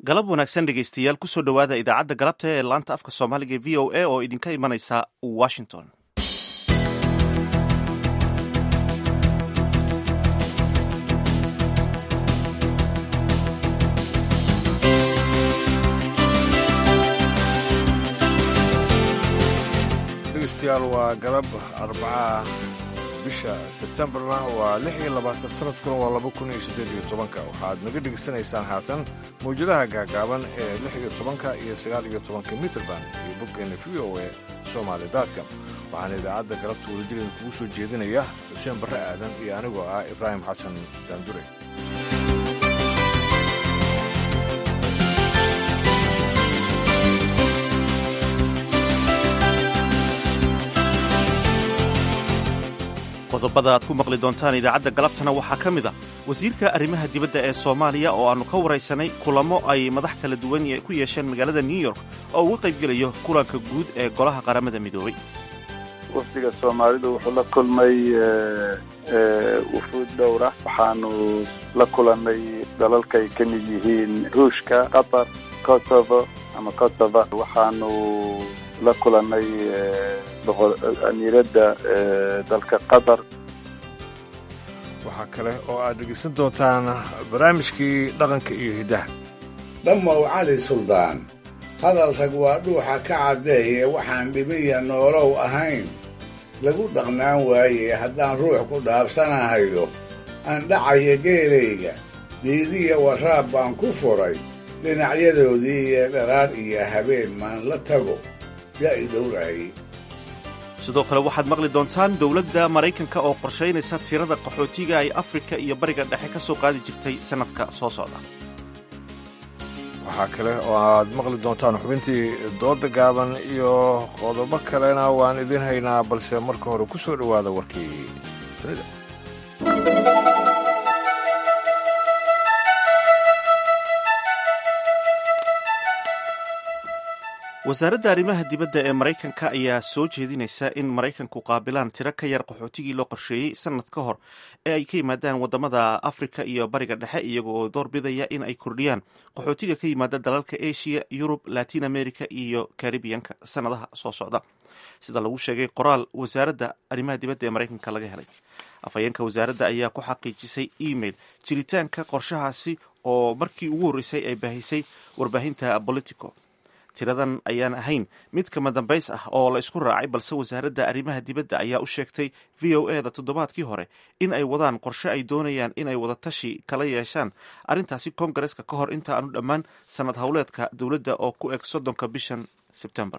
galab wanaagsan dhegaystayaal kusoo dhowaada idaacadda galabta ee laanta afka soomaaliga ee v o a oo idinka imanaysa washington dhegeystayaal waa galab arbaca bisha sebtembarna waa lix iyo labaatan sanadkuna waa laba kun iyo siddeed iyo tobanka waxaad naga dhegaysanaysaan haatan mawjadaha gaagaaban ee lix iyo tobanka iyo sagaal iyo tobanka mitrband iyo boggeena v o e soomaali daadka waxaana idaacadda galabta wadajireen kugu soo jeedinaya xuseen barre aadan iyo anigoo ah ibraahim xasan daandure qodobada aad ku maqli doontaan idaacadda galabtana waxaa ka mid a wasiirka arrimaha dibadda ee soomaaliya oo aannu ka waraysanay kulamo ay madax kala duwan ku yeesheen magaalada new york oo uga qaybgelayo kulanka guud ee golaha qaramada midoobay wafdiga soomaalidu wuxuu la kulmay wufuud dhowra waxaanu la kulannay dalalkay ka mid yihiin ruushka qatar kosovo ama kosova waxaanu la kulannay amiiradda dalka qatar waxaa kale oo aad dhegaysan doontaan barnaamijkii dhaqanka iyo hiddaha dhammow cali suldaan hadal rag waa dhuuxa ka caddeeye waxaan dhibiya noolow ahayn lagu dhaqnaan waaye haddaan ruux ku dhaabsanahayo aan dhacaya geelayga diidiya waraab baan ku furay dhinacyadoodii iyo dharaar iyo habeen maan la tago yaa i dhowraayey sidoo kale waxaad maqli doontaan dowladda maraykanka oo qorshaynaysa tirada qaxootiga ay afrika iyo bariga dhexe ka soo qaadi jirtay sannadka soo socda waxaa kale oo aad maqli doontaan xubintii dooda gaaban iyo qodobo kalena waan idiin haynaa balse marka hore ku soo dhowaada warkii dunida wasaaradda arrimaha dibadda ee maraykanka ayaa soo jeedinaysa in maraykanku qaabilaan tiro ka yar qaxootigii loo qorsheeyey sannad ka hor ee ay ka yimaadaan waddamada afrika iyo bariga dhexe iyaga oo doorbidaya in ay kordhiyaan qaxootiga ka yimaada dalalka asia yurub latin america iyo karibiyanka sannadaha soo socda sida lagu sheegay qoraal wasaaradda arrimaha dibadda ee maraykanka laga helay afhayeenka wasaaradda ayaa ku xaqiijisay email jiritaanka qorshahaasi oo markii ugu horreysay ay baahisay warbaahinta politico tiradan ayaan ahayn mid kama dambays ah oo la isku raacay balse wasaaradda arrimaha dibadda ayaa u sheegtay v o e da toddobaadkii hore in ay wadaan qorshe ay doonayaan in ay wadatashi kala yeeshaan arrintaasi koongareska ka hor inta aanu dhammaan sannad howleedka dowladda oo ku eg soddonka bishan sebtembar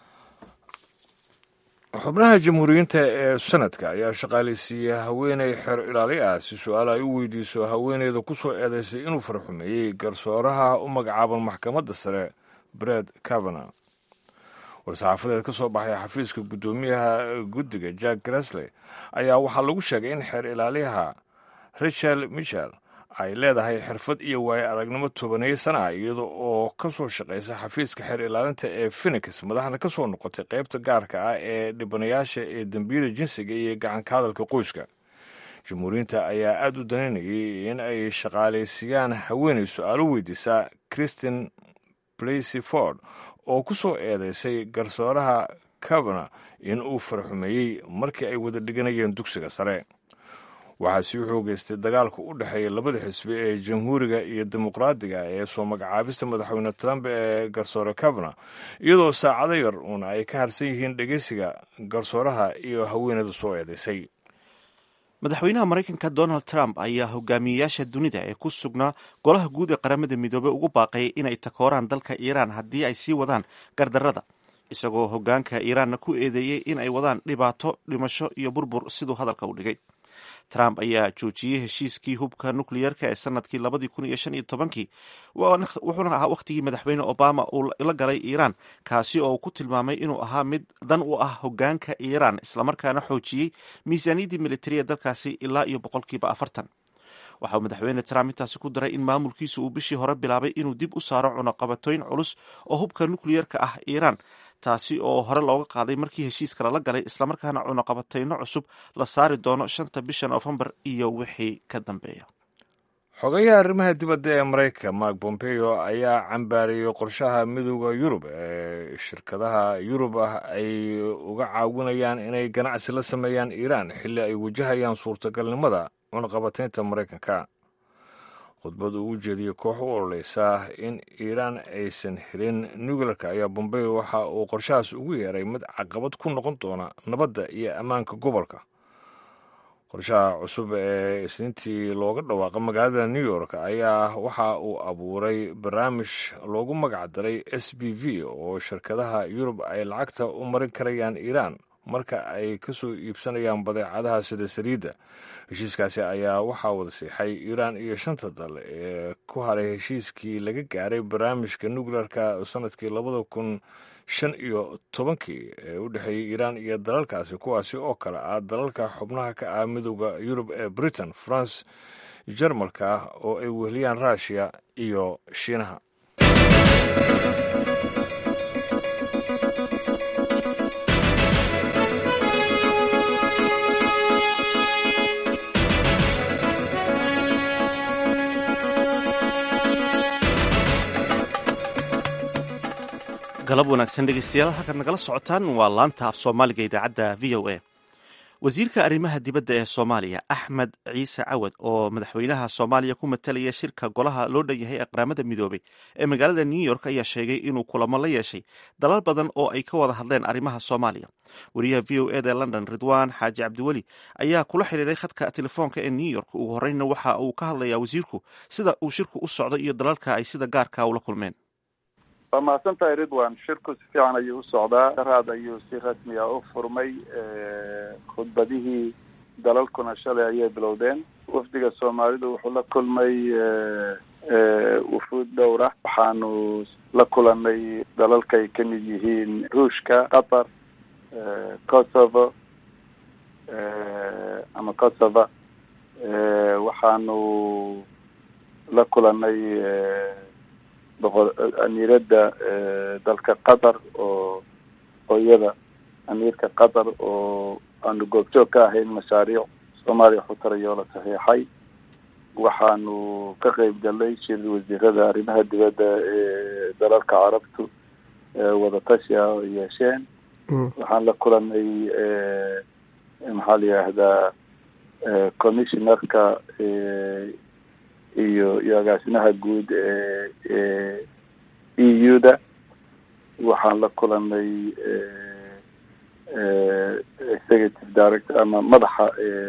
xubnaha jamhuuriyiinta ee sanadka ayaa shaqaalaysiiya haweeney xeer ilaali ah si su-aal ay u weydiiso haweeneyda ku soo eedaysay inuu farxumeeyey garsooraha u magacaaban maxkamadda sare bred cavana war-saxaafadeed ka soo baxay xafiiska guddoomiyaha guddiga jack grasley ayaa waxaa lagu sheegay in xeer ilaaliyaha richel michel ay leedahay xirfad iyo waayo aragnimo tobaneeyo sana ah iyada oo ka soo shaqaysa xafiiska xeer ilaalinta ee phenix madaxna ka soo noqotay qaybta gaarka ah ee dhibanayaasha ee dembiyada jinsiga iyo gacanka hadalka qoyska jamhuuriyiinta ayaa aada u danaynayay in ay shaqaalaysiiyaan haweenay su-aalo weydiisa christin blacy ford oo ku soo eedeysay garsooraha cavana in uu farxumeeyey markii ay wada dhiganayeen dugsiga sare waxaa sii xoogeystay dagaalka u dhexeeya labada xisbi ee jamhuuriga iyo dimuqraadiga ee soo magacaabista madaxweyne trump ee garsoore cavana iyadoo saacado yar uun ay ka harsan yihiin dhegeysiga garsooraha iyo haweeneyda soo eedeysay madaxweynaha maraykanka donald trump ayaa hogaamiyeyaasha dunida ee ku sugnaa golaha guud ee qaramada midoobey ugu baaqayay inay takooraan dalka iiraan haddii ay sii wadaan gardarrada isagoo hogaanka iiraanna ku eedeeyey in ay wadaan dhibaato dhimasho iyo burbur siduu hadalka u dhigay trump ayaa joojiyey heshiiskii hubka nukliyeerka ee sanadkii labadii kun iyo shan iyo tobankii wuxuuna ahaa wakhtigii madaxweyne obama uu la galay iiraan kaasi oo uu ku tilmaamay inuu ahaa mid dan u ah hogaanka iiraan islamarkaana xoojiyey miisaaniyaddii militariya dalkaasi ilaa iyo boqolkiiba afartan waxa uu madaxweyne trump intaasi ku daray in maamulkiisu uu bishii hore bilaabay inuu dib u saaro cunaqabatooyin culus oo hubka nukliyeerka ah iiraan taasi oo hore looga qaaday markii heshiiska lala galay islamarkaana cunaqabatayno cusub la saari doono shanta bisha noofembar iyo wixii ka dambeeya xogayaha arrimaha dibadda ee maraykanka mark bompeo ayaa cambaariyey qorshaha midooda yurub ee shirkadaha yurub ah ay uga caawinayaan inay ganacsi la sameeyaan iiraan xilli ay wajahayaan suurtagalnimada cunaqabataynta maraykanka khudbad uu u jeediyey koox u ololeysa in iiraan aysan helin nuclearka ayaa bombeo waxa uu qorshahaas ugu yeeray mid caqabad ku noqon doona nabadda iyo ammaanka gobolka qorshaha cusub ee isniintii looga dhawaaqa magaalada new york ayaa waxa uu abuuray barnaamij loogu magac daray s b v oo shirkadaha yurub ay lacagta u marin karayaan iiraan marka ay ka soo iibsanayaan badeecadaha sida saliidda heshiiskaasi ayaa waxaa wada siixay iiraan iyo shanta dal ee ku haray heshiiskii laga gaaray barnaamijka nuclearka sanadkii labada kun shan iyo tobankii ee u dhexeeyey iiraan iyo dalalkaasi kuwaasi oo kale ah dalalka xubnaha ka ah midooda yurub ee britain france jarmalka oo ay weheliyaan ruushiya iyo shiinaha galab wanaagsan dhegeystayaal halkaad nagala socotaan waa laanta af soomaaliga idaacadda v o a wasiirka arrimaha dibadda ee soomaaliya axmed ciise cawad oo madaxweynaha soomaaliya ku matalaya shirka golaha loo dhan yahay ee qaramada midoobay ee magaalada new york ayaa sheegay inuu kulamo la yeeshay dalal badan oo ay ka wada hadleen arrimaha soomaaliya wariyaha v o eda london ridwaan xaaji cabdiweli ayaa kula xiriiray khadka telefoonka ee new york ugu horreynna waxa uu ka hadlayaa wasiirku sida uu shirku u socdo iyo dalalka ay sida gaarka ula kulmeen waa mahadsan tahay ridwan shirku si fiican ayuu u socdaa daraad ayuu si rasmiya u furmay khudbadihii dalalkuna shalay ayay bilowdeen wafdiga soomaalidu wuxuu la kulmay wufuud dhowra waxaanu la kulanay dalalkay ka mid yihiin ruushka qatar kosovo ama kosova waxaanu la kulanay boqo amiiradda dalka qatar oo hooyada amiirka qatar oo aanu goobjoog ka ahayn mashaariic soomaaliya xutarayoo la saxiixay waxaanu ka qeyb galnay shir wasiirada arrimaha dibadda ee dalalka carabtu wadatashi ah oo yeesheen waxaan la kulanay maxaa la yidhaahdaa commissionerka iyo iyo agaasimaha guud ee e e u da waxaan la kulanay executive director ama madaxa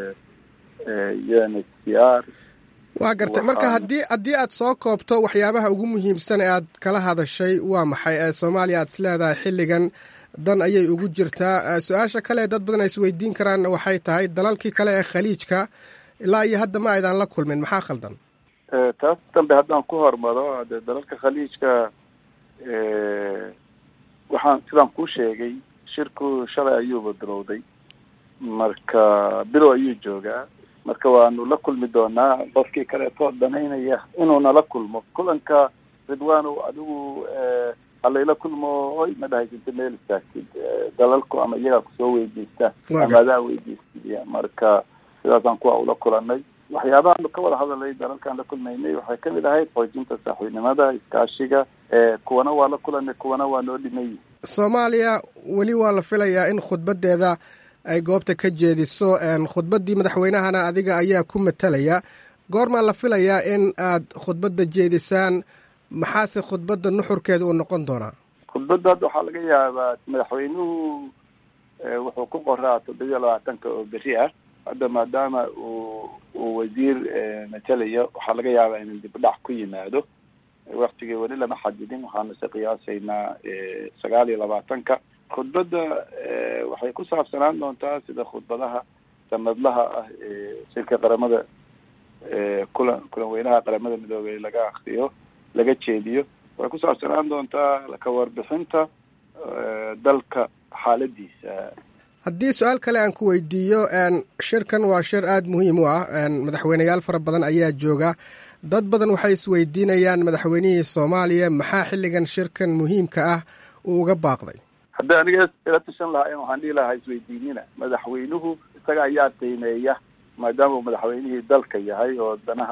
u n h c r waa gartay marka haddii haddii aad soo koobto waxyaabaha ugu muhiimsan ee aad kala hadashay waa maxay ee soomaaliya aad is leedahay xilligan dan ayay ugu jirtaa su-aasha kale dad badan ay isweydiin karaanna waxay tahay dalalkii kale ee khaliijka ilaa iyo hadda ma aydan la kulmin maxaa khaldan taas dambe haddaan ku hormaro de dalalka khaliijka waxaan sidaan kuu sheegay shirku shalay ayuuba bilowday marka bilow ayuu joogaa marka waanu la kulmi doonaa qofkii kaleetoo danaynaya inuu nala kulmo kulanka ridwano adigu halayla kulmo oy ma dhahaysanta meel istaagtid dalalku ama iyagaa kusoo weydiista ama adaa weydiistid marka sidaasaan kuwa ula kulanay waxyaabahaanu ka wada hadalay dalalkaan la kulmaynay waxay kamid ahayd xoojinta saaxiibnimada iskaashiga kuwana waa la kulanay kuwana waa noo dhimayy soomaaliya weli waa la filayaa in khudbadeeda ay goobta ka jeediso khudbaddii madaxweynahana adiga ayaa ku matalaya goormaa la filayaa in aad khudbadda jeedisaan maxaase khudbadda nuxurkeeda uu noqon doonaa khudbadda hadda waxaa laga yaabaa madaxweynuhu wuxuu ku qoraa toddobiya labaatanka oo beri ah hadda maadaama uu uu wasiir matalayo waxaa laga yaabaa inuu dibdhac ku yimaado waktigii weli lama xadidin waxaanu se qiyaasaynaa sagaal iyo labaatanka khudbadda waxay ku saabsanaan doontaa sida khudbadaha sanadlaha ah ee shirka qaramada kulan kulan weynaha qaramada midoobey laga akriyo laga jeediyo waxay ku saabsanaan doontaa ka warbixinta dalka xaaladiisa haddii su-aal kale aan ku weydiiyo shirkan waa shir aada muhiim u ah madaxweyneyaal fara badan ayaa jooga dad badan waxay isweydiinayaan madaxweynihii soomaaliya maxaa xilligan shirkan muhiimka ah uu uga baaqday hadda aniga ila tashan lahaa waxaan dhihi lahaa isweydiinina madaxweynuhu isaga ayaa qiimeeya maadaama uu madaxweynihii dalka yahay oo danaha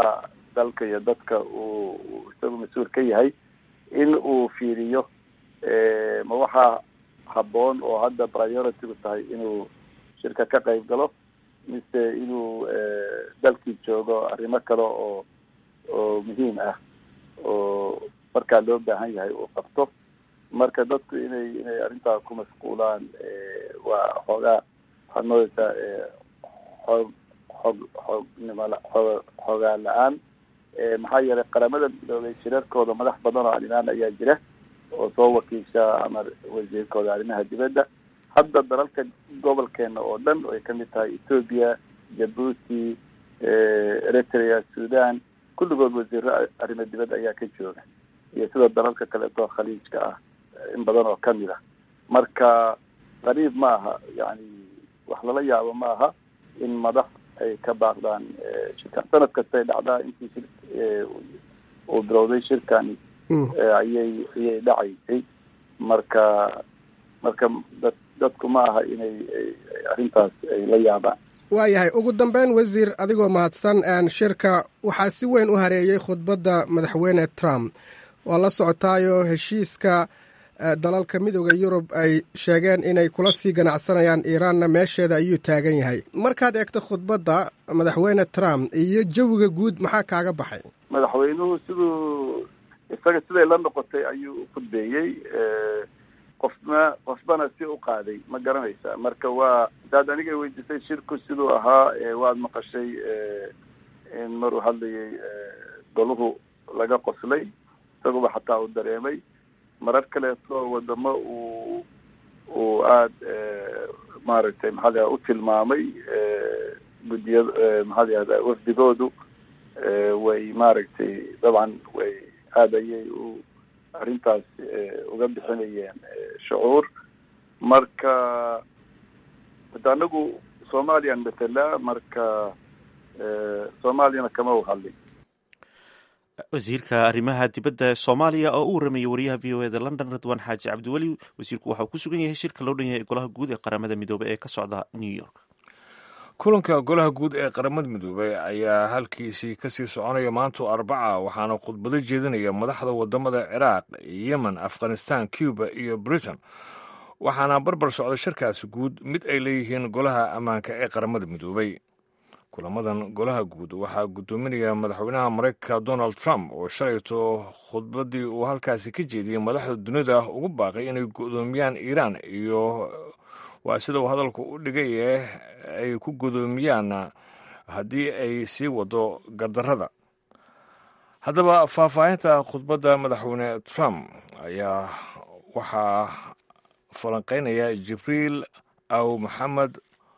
dalka iyo dadka uu isagu mas-uul ka yahay in uu fiiriyo ma waxaa habboon oo hadda priority-gu tahay inuu shirka ka qayb galo mise inuu dalkii joogo arrimo kale oo oo muhiim ah oo markaa loo baahan yahay uu qabto marka dadku inay inay arrintaa ku mashquulaan waa xoogaa waxaad moodeysaa xoog xoog xoognimala xoo xoogaa la-aan maxaa yeelay qaramada midoobay shirarkooda madax badan oo arrimaan ayaa jira oo soo wakiisha ama wasiirkooda arrimaha dibadda hadda dalalka gobolkeena oo dhan ay kamid tahay ethoopia jabuuti eritrea sudan kulligood wasiiro arrimo dibadda ayaa ka jooga iyo sida dalalka kaleeto khaliijka ah in badan oo kamid ah marka qariib ma aha yani wax lala yaabo ma aha in madax ay ka baaqdaan shirkan sanad kastay dhacdaa intii shir uu bilowday shirkani ayay ayay dhacaysay marka marka dad dadku ma aha inay arrintaas ay la yaabaan waayahay ugu dambeyn wasiir adigoo mahadsan shirka waxaa si weyn u hareeyey khudbadda madaxweyne trump waa la socotaayo heshiiska dalalka midooda yurub ay sheegeen inay kula sii ganacsanayaan iiraanna meesheeda ayuu taagan yahay markaad eegto khudbadda madaxweyne trump iyo jawiga guud maxaa kaaga baxay madaxweynuhu siduu isaga siday la noqotay ayuu u khudbeeyey qofna qofbana si u qaaday ma garanaysa marka waa hadaad aniga weydiisay shirku siduu ahaa waad maqashay in maruu hadlayay goluhu laga qoslay isaguba xataa uu dareemay marar kaleeto wadamo uu uu aada maaragtay maxaa la u tilmaamay guddiya maxaa la yahda wafdigoodu way maaragtay dabcan way aada ayay u arrintaas uga bixinayeen shucuur marka hada anagu soomaliyan matala marka soomaaliyana kama u hadlin wasiirka arrimaha dibadda ee soomaaliya oo u waramayay wariyaha v o eda london ridwan xaaji cabdiweli wasiirku waxa uu ku sugan yahay shirka loo dhan yahay golaha guud ee qaramada midoobey ee ka socda new york kulanka golaha guud ee qaramada midoobey ayaa halkiisii kasii soconaya maanto arbaca waxaana khudbado jeedinaya madaxda wadamada ciraaq yemen afghanistan cuba iyo britain waxaana barbar socda shirkaasi guud mid ay leeyihiin golaha ammaanka ee qaramada midoobey kulamadan golaha guud waxaa guddoominaya madaxweynaha maraykanka donald trump oo shalayto khudbaddii uu halkaasi ka jeediyey madaxda dunida ugu baaqay inay godoomiyaan iiraan iyo waa sida uu hadalku u dhigay ay ku godoomiyaan haddii ay sii wado gardarrada haddaba faahfaahinta khudbadda madaxweyne trump ayaa waxaa falanqeynaya jibriil aw maxamed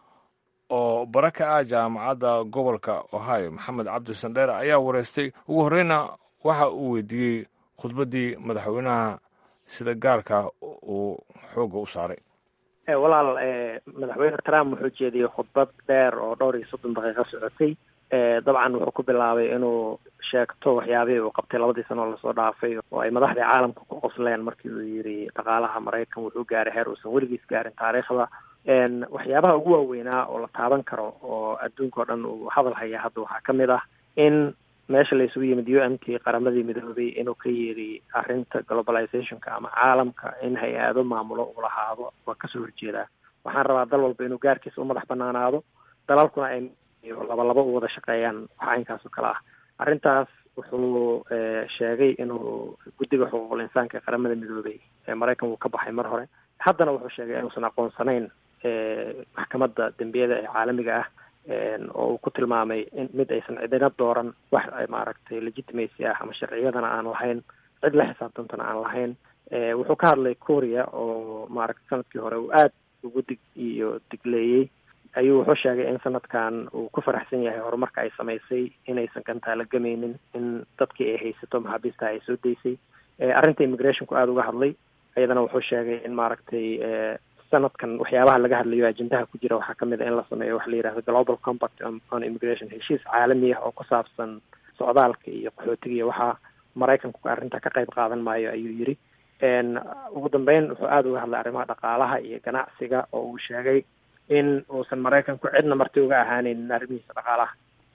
oo bara ka ah jaamacadda gobolka ohio maxamed cabdi sandheer ayaa wareystay ugu horreyna waxa uu weydiiyey khudbaddii madaxweynaha sida gaarka uu xoogga u saaray walaal madaxweyne trump wuxuu jeediyey khudbad dheer oo dhowr iyo soddon daqiiqo socotay dabcan wuxuu ku bilaabay inuu sheegto waxyaabihii uu qabtay labadii sano oo lasoo dhaafay oo ay madaxdii caalamka ku qosleen markii uu yidhi dhaqaalaha maraykan wuxuu gaaray heer uusan weligiis gaarin taariikhda waxyaabaha ugu waaweynaa oo la taaban karo oo adduunka o dhan uu hadal haya hadda waxaa ka mid ah in meesha la isugu yimid u n t qaramadii midoobay inuu ka yeedhi arrinta globalizationka ama caalamka in hay-ado maamulo uu lahaado waa kasoo horjeedaa waxaan rabaa dal walba inuu gaarkiisa u madax banaanaado dalalkuna ay laba laba u wada shaqeeyaan waxa inkaas oo kale ah arrintaas wuxuu sheegay inuu guddiga xuquuqul insaanka ee qaramada midoobay ee maraykan wuu ka baxay mar hore haddana wuxuu sheegay inuusan aqoonsanayn maxkamadda dembiyada ee caalamiga ah oo uu ku tilmaamay in mid aysan cidina dooran wax maaragtay legitimacy ah ama sharciyadana aan lahayn cid la xisaabtantana aan lahayn wuxuu ka hadlay korea oo maaragtay sanadkii hore uu aad ugu dig iyo digleeyey ayuu wuxuu sheegay in sanadkan uu ku faraxsan yahay horumarka ay samaysay inaysan gantaala gamaynin in dadkii ay haysato maxaabiista ay soo daysay arrinta immigrationku aada uga hadlay iyadana wuxuu sheegay in maaragtay sanadkan waxyaabaha laga hadlayo ajendaha ku jira waxaa kamid a in la sameeyo waxa la yihahdo global compact on immigration heshiis caalami ah oo ku saabsan socdaalka iyo qaxootiga iyo waxaa maraykanku arrinta ka qayb qaadan maayo ayuu yidhi ugu dambeyn wuxuu aada uga hadlay arrimaha dhaqaalaha iyo ganacsiga oo uu sheegay in uusan maraykanku cidna marti uga ahaaneynin arrimihiisa dhaqaalaha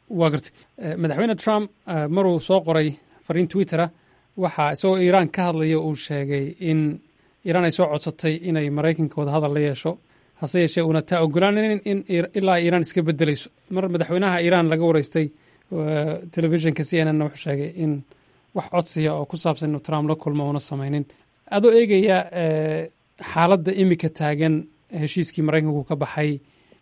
waa gartay madaxweyne trump maruu soo qoray fariin twittera waxaa isagoo iiraan ka hadlaya uu sheegay in iiraan ay soo codsatay inay maraykanka wada hadal la yeesho hase yeeshee uuna taa ogolaanin in ilaa iiraan iska bedelayso mar madaxweynaha iiraan laga wareystay telefishinka c n n wuxuu sheegay in wax codsiya oo ku saabsan inuu trump la kulmo uuna samaynin adoo eegaya xaaladda imika taagan heshiiskii maraykanku ka baxay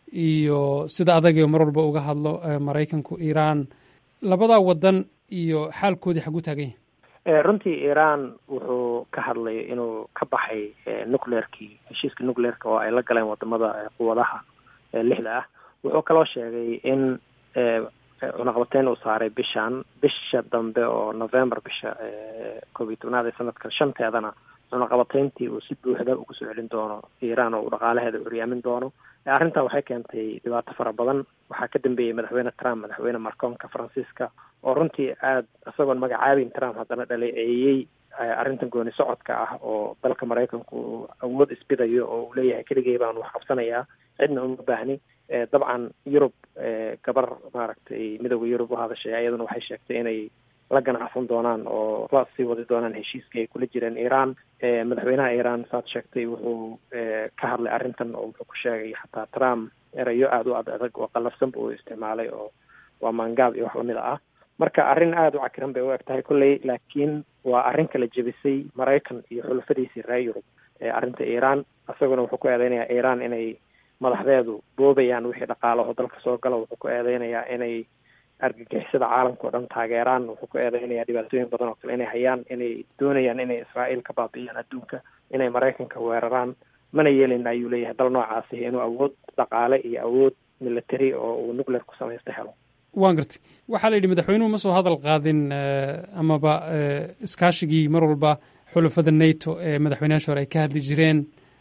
iyo sida adagio mar walba uga hadlo maraykanku iiraan labadaa wadan iyo xaalkoodii xagu taagan yahay runtii iiraan wuxuu ka hadlay inuu ka baxay nucleerkii heshiiska nucleerka oo ay la galeen wadamada quwadaha lixda ah wuxuu kaloo sheegay in cunaqabateyn uu saaray bishan bisha dambe oo november bisha koob iyo tobnaad ee sanadkan shanteedana cunaqabateyntii uu si buuxda ugu soo celin doono iiraan oo uu dhaqaalaheeda curyaamin doono arrintaa waxay keentay dhibaato fara badan waxaa ka dambeeyey madaxweyne trump madaxweyne marcoonka faransiiska oo runtii aada isagoon magacaabin trump haddana dhaleeceeyey arrintan gooni socodka ah oo dalka maraykanku uu awood isbidayo oo uu leeyahay keligay baan wax qabsanayaa cidna uma baahni dabcan yurub gabar maaragtay midooda yurub u hadashay iyaduna waxay sheegtay inay la ganacsan doonaan oo la sii wadi doonaan heshiiskii ay kula jireen iiraan madaxweynaha iiraan saad sheegtay wuxuu ka hadlay arrintan oo wuxuu ku sheegay xataa trump erayo aada u ad adag oo qallafsanba uu isticmaalay oo waa maangaab iyo wax lamida ah marka arrin aada u cakiran bay u eg tahay kolley laakiin waa arrin kala jebisay maraykan iyo xulafadiisii reer yurub arrinta iiraan isaguna wuxuu ku eedeynayaa iiraan inay madaxdeedu boobayaan wixii dhaqaalaho dalka soo gala wuxuu ku eedeynayaa inay argagixisada caalamka o dhan taageeraan wuxuu ku eedeynayaa dhibaatooyin badan oo kale inay hayaan inay doonayaan inay israa'iil ka baabi'iyaan adduunka inay maraykanka weeraraan mana yeelin ayuu leeyahay dal noocaasi inuu awood dhaqaale iyo awood military oo uu nuclear ku samaysta helo waan gartay waxaa la yidhi madaxweynuhu ma soo hadal qaadin amaba iskaashigii mar walba xulafada nato ee madaxweynayaasha hore ay ka hadli jireen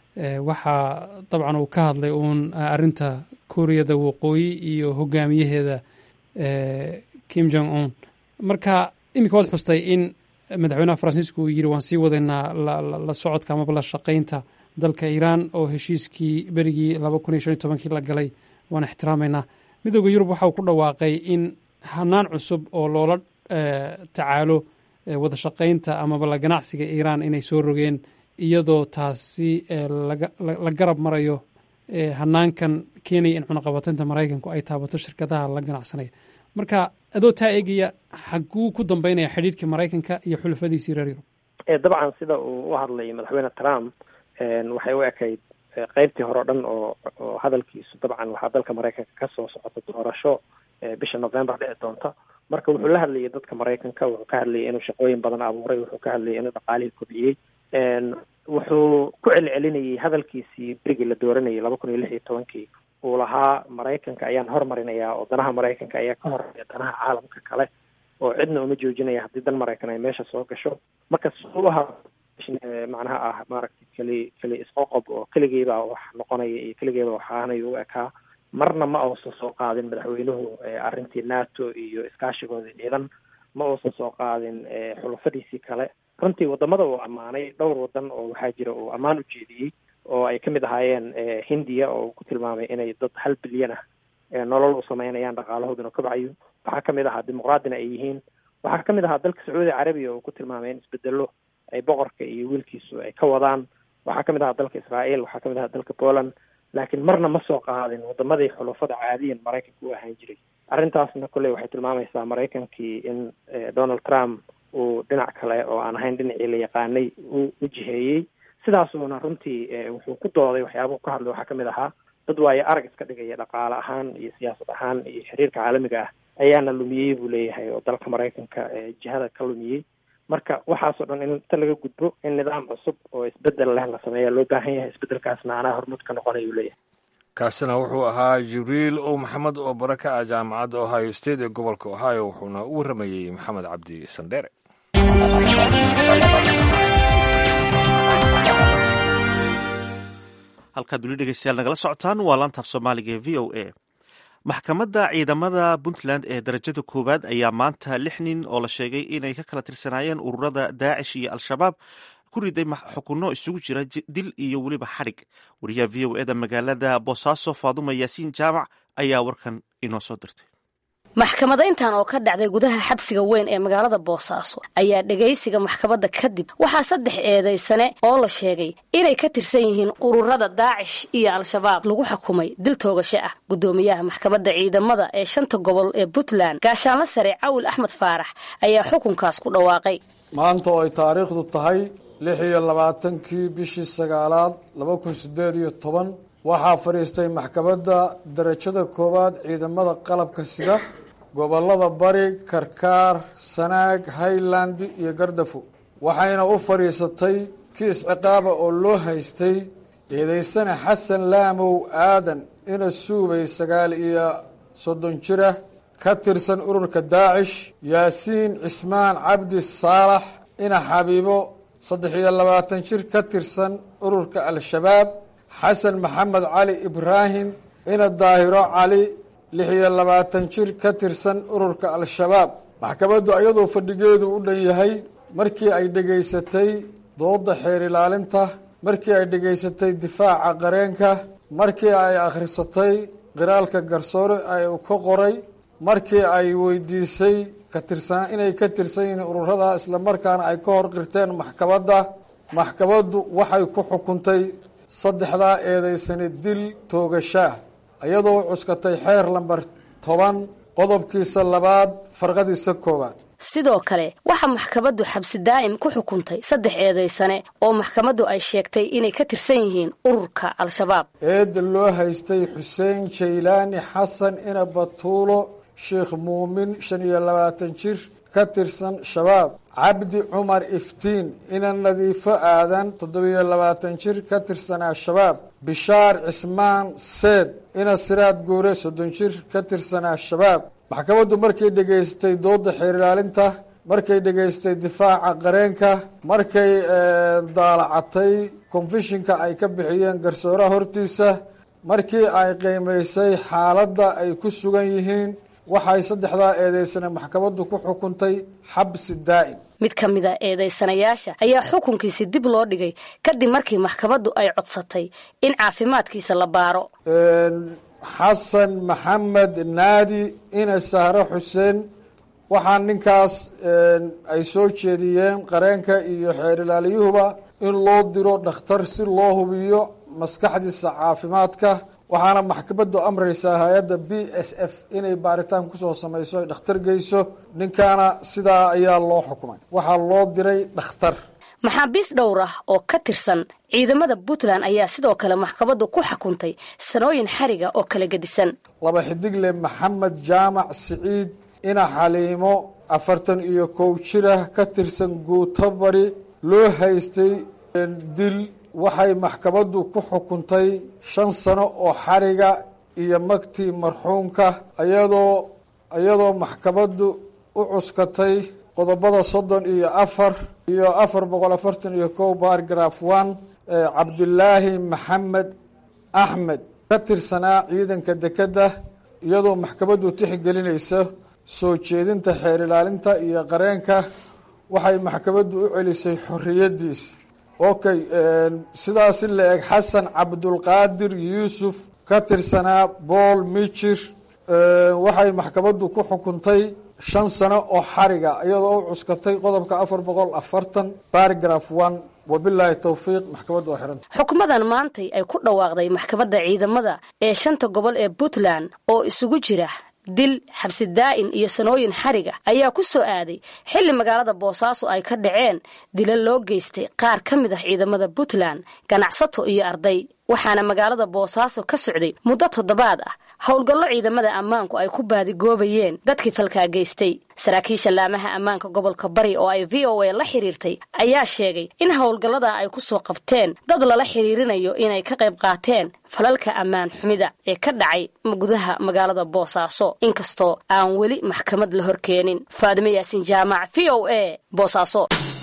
waxaa dabcan uu ka hadlay uun arrinta kuuriyada waqooyi iyo hogaamiyaheeda kim jong un marka iminka waad xustay in madaxweynaha faransiisku uu yidhi waan sii wadaynaa la socodka amaba la shaqaynta dalka iiraan oo heshiiskii berigii laba kun iyo shan iyo tobankii la galay waan ixtiraamaynaa midooda yurub waxa uu ku dhawaaqay in hanaan cusub oo loola tacaalo wada shaqaynta amaba la ganacsiga iiraan inay soo rogeen iyadoo taasi la garab marayo hanaankan keenaya in cunaqabateynta maraykanku ay taabato shirkadaha la ganacsanaya marka adoo taa eegaya xaguu ku dambeynaya xidhiirkii maraykanka iyo xulafadiisii reer yurub dabcan sida uu u hadlay madaxweyne trump waxay u ekayd qeybtii hore o dhan oo oo hadalkiisu dabcan waxaa dalka maraykanka kasoo socota doorasho bisha november dhici doonta marka wuxuu la hadlayay dadka maraykanka wuxuu ka hadlayay inuu shaqooyin badan abuuray wuxuu ka hadlayay inuu dhaqaalihii kobciyey wuxuu ku celcelinayay hadalkiisii berigii la dooranayay laba kun iyo lix iyo tobankii uu lahaa maraykanka ayaan hormarinayaa oo danaha maraykanka ayaa ka horeeya danaha caalamka kale oo cidna uma joojinaya haddii dan maraykan ay meesha soo gasho marka suubaha macnaha ah maaragtay keli keli isqoqob oo keligeybaa wax noqonaya iyo keligeyba wax aanayo u ekaa marna ma uusan soo qaadin madaxweynuhu arrintii nato iyo iskaashigoodii ciidan ma uusan soo qaadin xulafadiisii kale runtii wadamada uu ammaanay dhowr wadan oo waxaa jira uu ammaan u jeediyey oo ay kamid ahaayeen hindiya oo uu ku tilmaamay inay dad hal bilyan ah nolol u sameynayaan dhaqaalahooduna kobcayo waxaa kamid ahaa dimuqraadina ay yihiin waxaa kamid ahaa dalka sacuudi carabiya oo ku tilmaamay in isbedelo ay boqorka iyo wiilkiisu ay ka wadaan waxaa kamid ahaa dalka israael waxaa kamid ahaa dalka poland laakiin marna ma soo qaadin wadamadii xulafada caadiyan maraykanka u ahaan jiray arrintaasna kolley waxay tilmaamaysaa maraykankii in donald trump uu dhinac kale oo aan ahayn dhinacii la yaqaanay u u jiheeyey sidaasuuna runtii wuxuu ku dooday waxyaabahu ka hadlay waxaa kamid ahaa dad waayo arag iska dhigaya dhaqaale ahaan iyo siyaasad ahaan iyo xiriirka caalamiga ah ayaana lumiyey buu leeyahay oo dalka maraykanka jihada ka lumiyey marka waxaasoo dhan in inta laga gudbo in nidaam cusub oo isbedel leh la sameeya loo baahan yahay isbedelkaasna anaa hormuud ka noqonay uu leeyahay kaasina wuxuu ahaa jibriil ow maxamed oo bare ka ah jaamacadda ohio state ee gobolka ohio wuxuuna u warramayey maxamed cabdi sandheere halkaad weli dhegeystayaal nagala socotaan waa laantaaf soomaaliga ee v o a maxkamadda ciidamada puntland ee darajada koowaad ayaa maanta lix nin oo la sheegay inay ka kala tirsanaayeen ururada daacish iyo al-shabaab ku riday xukunno isugu jira dil iyo weliba xadhig wariyaha v o eda magaalada boosaaso faaduma yaasiin jaamac ayaa warkan inoo soo dirtay maxkamadayntan oo ka dhacday gudaha xabsiga weyn ee magaalada boosaaso ayaa dhegaysiga maxkamadda kadib waxaa saddex eedaysane oo la sheegay inay ka tirsan yihiin ururada daacish iyo al-shabaab lagu xukumay dil toogasho ah guddoomiyaha maxkamadda ciidamada ee shanta gobol ee puntland gaashaanla sare cawil axmed faarax ayaa xukunkaas ku dhawaaqay maanta oo ay taariikhdu tahay lix iyo labaatankii bishii sagaalaad laba kun sideed iyo toban waxaa fadhiistay maxkamadda darajada koowaad ciidamada qalabka sida gobollada bari karkaar sanaag highland iyo gardafo waxayna u fadhiisatay kiis ciqaaba oo loo haystay eedeysane xasan laamow aadan ina suubay sagaal iyo soddon jira ka tirsan ururka daacish yaasiin cismaan cabdi saalax ina xabiibo saddex iyo labaatan jir ka tirsan ururka al-shabaab xasan maxamed cali ibraahim ina daahiro cali lix iyo labaatan jir ka tirsan ururka al-shabaab maxkamaddu iyadoo fadhigeedu u dhan yahay markii ay dhegaysatay dooda xeer ilaalinta markii ay dhegaysatay difaaca qareenka markii ay akhrisatay qiraalka garsoore ay ka qoray markii ay weydiisay katirsan inay ka tirsan yihiin ururada islamarkaana ay ka hor qirteen maxkamadda maxkamaddu waxay ku xukuntay saddexdaa eedeysane dil toogashaah iyadoo cuskatay xeer lamber toban qodobkiisa labaad farqadiisa koowaad sidoo kale waxaa maxkamaddu xabsi daa'im ku xukuntay saddex eedaysane oo maxkamaddu ay sheegtay inay ka tirsan yihiin ururka al-shabaab eedda loo haystay xuseen jaylaani xasan ina batuulo sheekh muumin shan iyo labaatan jir ka tirsan shabaab cabdi cumar iftiin ina nadiifo aadan toddobiyo labaatan jir ka tirsanaa shabaab bishaar cismaan seed ina siraad guure soddon jir ka tirsanaa shabaab maxkamaddu markay dhegaystay dooda xeer ilaalinta markay dhegaystay difaaca qareenka markay daalacatay konfishinka ay ka bixiyeen garsooraha hortiisa markii ay qiimaysay xaaladda ay ku sugan yihiin waxay saddexdaa eedeysane maxkamaddu ku xukuntay xabsi daa'im mid ka mid a eedaysanayaasha ayaa xukunkiisi dib loo dhigay kadib markii maxkamaddu ay codsatay in caafimaadkiisa la baaro xasan maxamed naadi ina sahre xuseen waxaa ninkaas ay soo jeediyeen qareenka iyo xeer ilaaliyuhuba in loo diro dhakhtar si loo hubiyo maskaxdiisa caafimaadka waxaana maxkamaddu amraysaa hay-adda b s f inay baaritaan kusoo samayso ay dhakhtar geyso ninkaana sidaa ayaa loo xukumay waxaa loo diray dhakhtar maxaabiis dhowr ah oo ka tirsan ciidamada puntland ayaa sidoo kale maxkamaddu ku xukuntay sanooyin xariga oo kala gedisan laba xidigle maxamed jaamac siciid ina xaliimo afartan iyo kow jirah ka tirsan guuto bari loo haystay dil waxay maxkamaddu ku xukuntay shan sano oo xariga iyo magtii marxuumka ayadoo iyadoo maxkamaddu u cuskatay qodobada soddon iyo afar iyo afar boqol afartan iyo kow bargraf one cabdilaahi maxamed axmed ka tirsanaa ciidanka dekedda iyadoo maxkamaddu tixgelinaysa soo jeedinta xeer ilaalinta iyo qareenka waxay maxkamaddu u celisay xorriyaddiisa okay sidaasi la eg xasan cabdulqaadir yuusuf ka tirsanaa bool mijir waxay maxkamaddu ku xukuntay shan sano oo xariga iyadoo u cuskatay qodobka afar boqol afartan bargraf one wabilaahi towfiiq maxkamaddu waa xiranta xukumadan maantay ay ku dhawaaqday maxkamadda ciidamada ee shanta gobol ee puntland oo isugu jira dil xabsi daa'in iyo sanooyin xariga ayaa ku soo aaday xilli magaalada boosaaso ay ka dhaceen dila loo geystay qaar ka mid ah ciidamada puntland ganacsato iyo arday waxaana magaalada boosaaso ka socday muddo toddobaad ah howlgallo ciidamada ammaanku ay ku baadigoobayeen dadkii falkaa geystay saraakiisha laamaha ammaanka gobolka bari oo ay v o a la xiriirtay ayaa sheegay in howlgallada ay ku soo qabteen dad lala xiriirinayo inay ka qayb qaateen falalka ammaan xumida ee ka dhacay gudaha magaalada boosaaso inkastoo aan weli maxkamad la horkeenin faadimo yaasin jaamac v o a boosaaso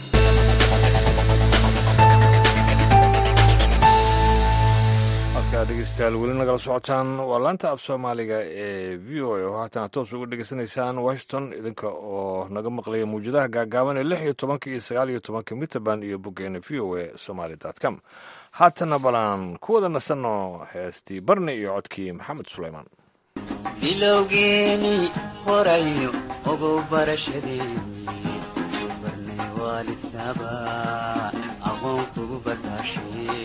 dhegeystayaal weli nagala socotaan waa laanta af soomaaliga ee v o a oo haatan aad toos uga dhegeysanaysaan washington idinka oo naga maqlaya mawjadaha gaagaaban ee lix iyo tobanka iyo sagaal iyo tobanka mitrband iyo boggeena v o a somaly dot com haatana balaan ku wada nasanno heestii barni iyo codkii maxamed suleymaan bilowgeeni horayo ogow barashadeeni barnay waalidkaba aqoon kugu barbaashay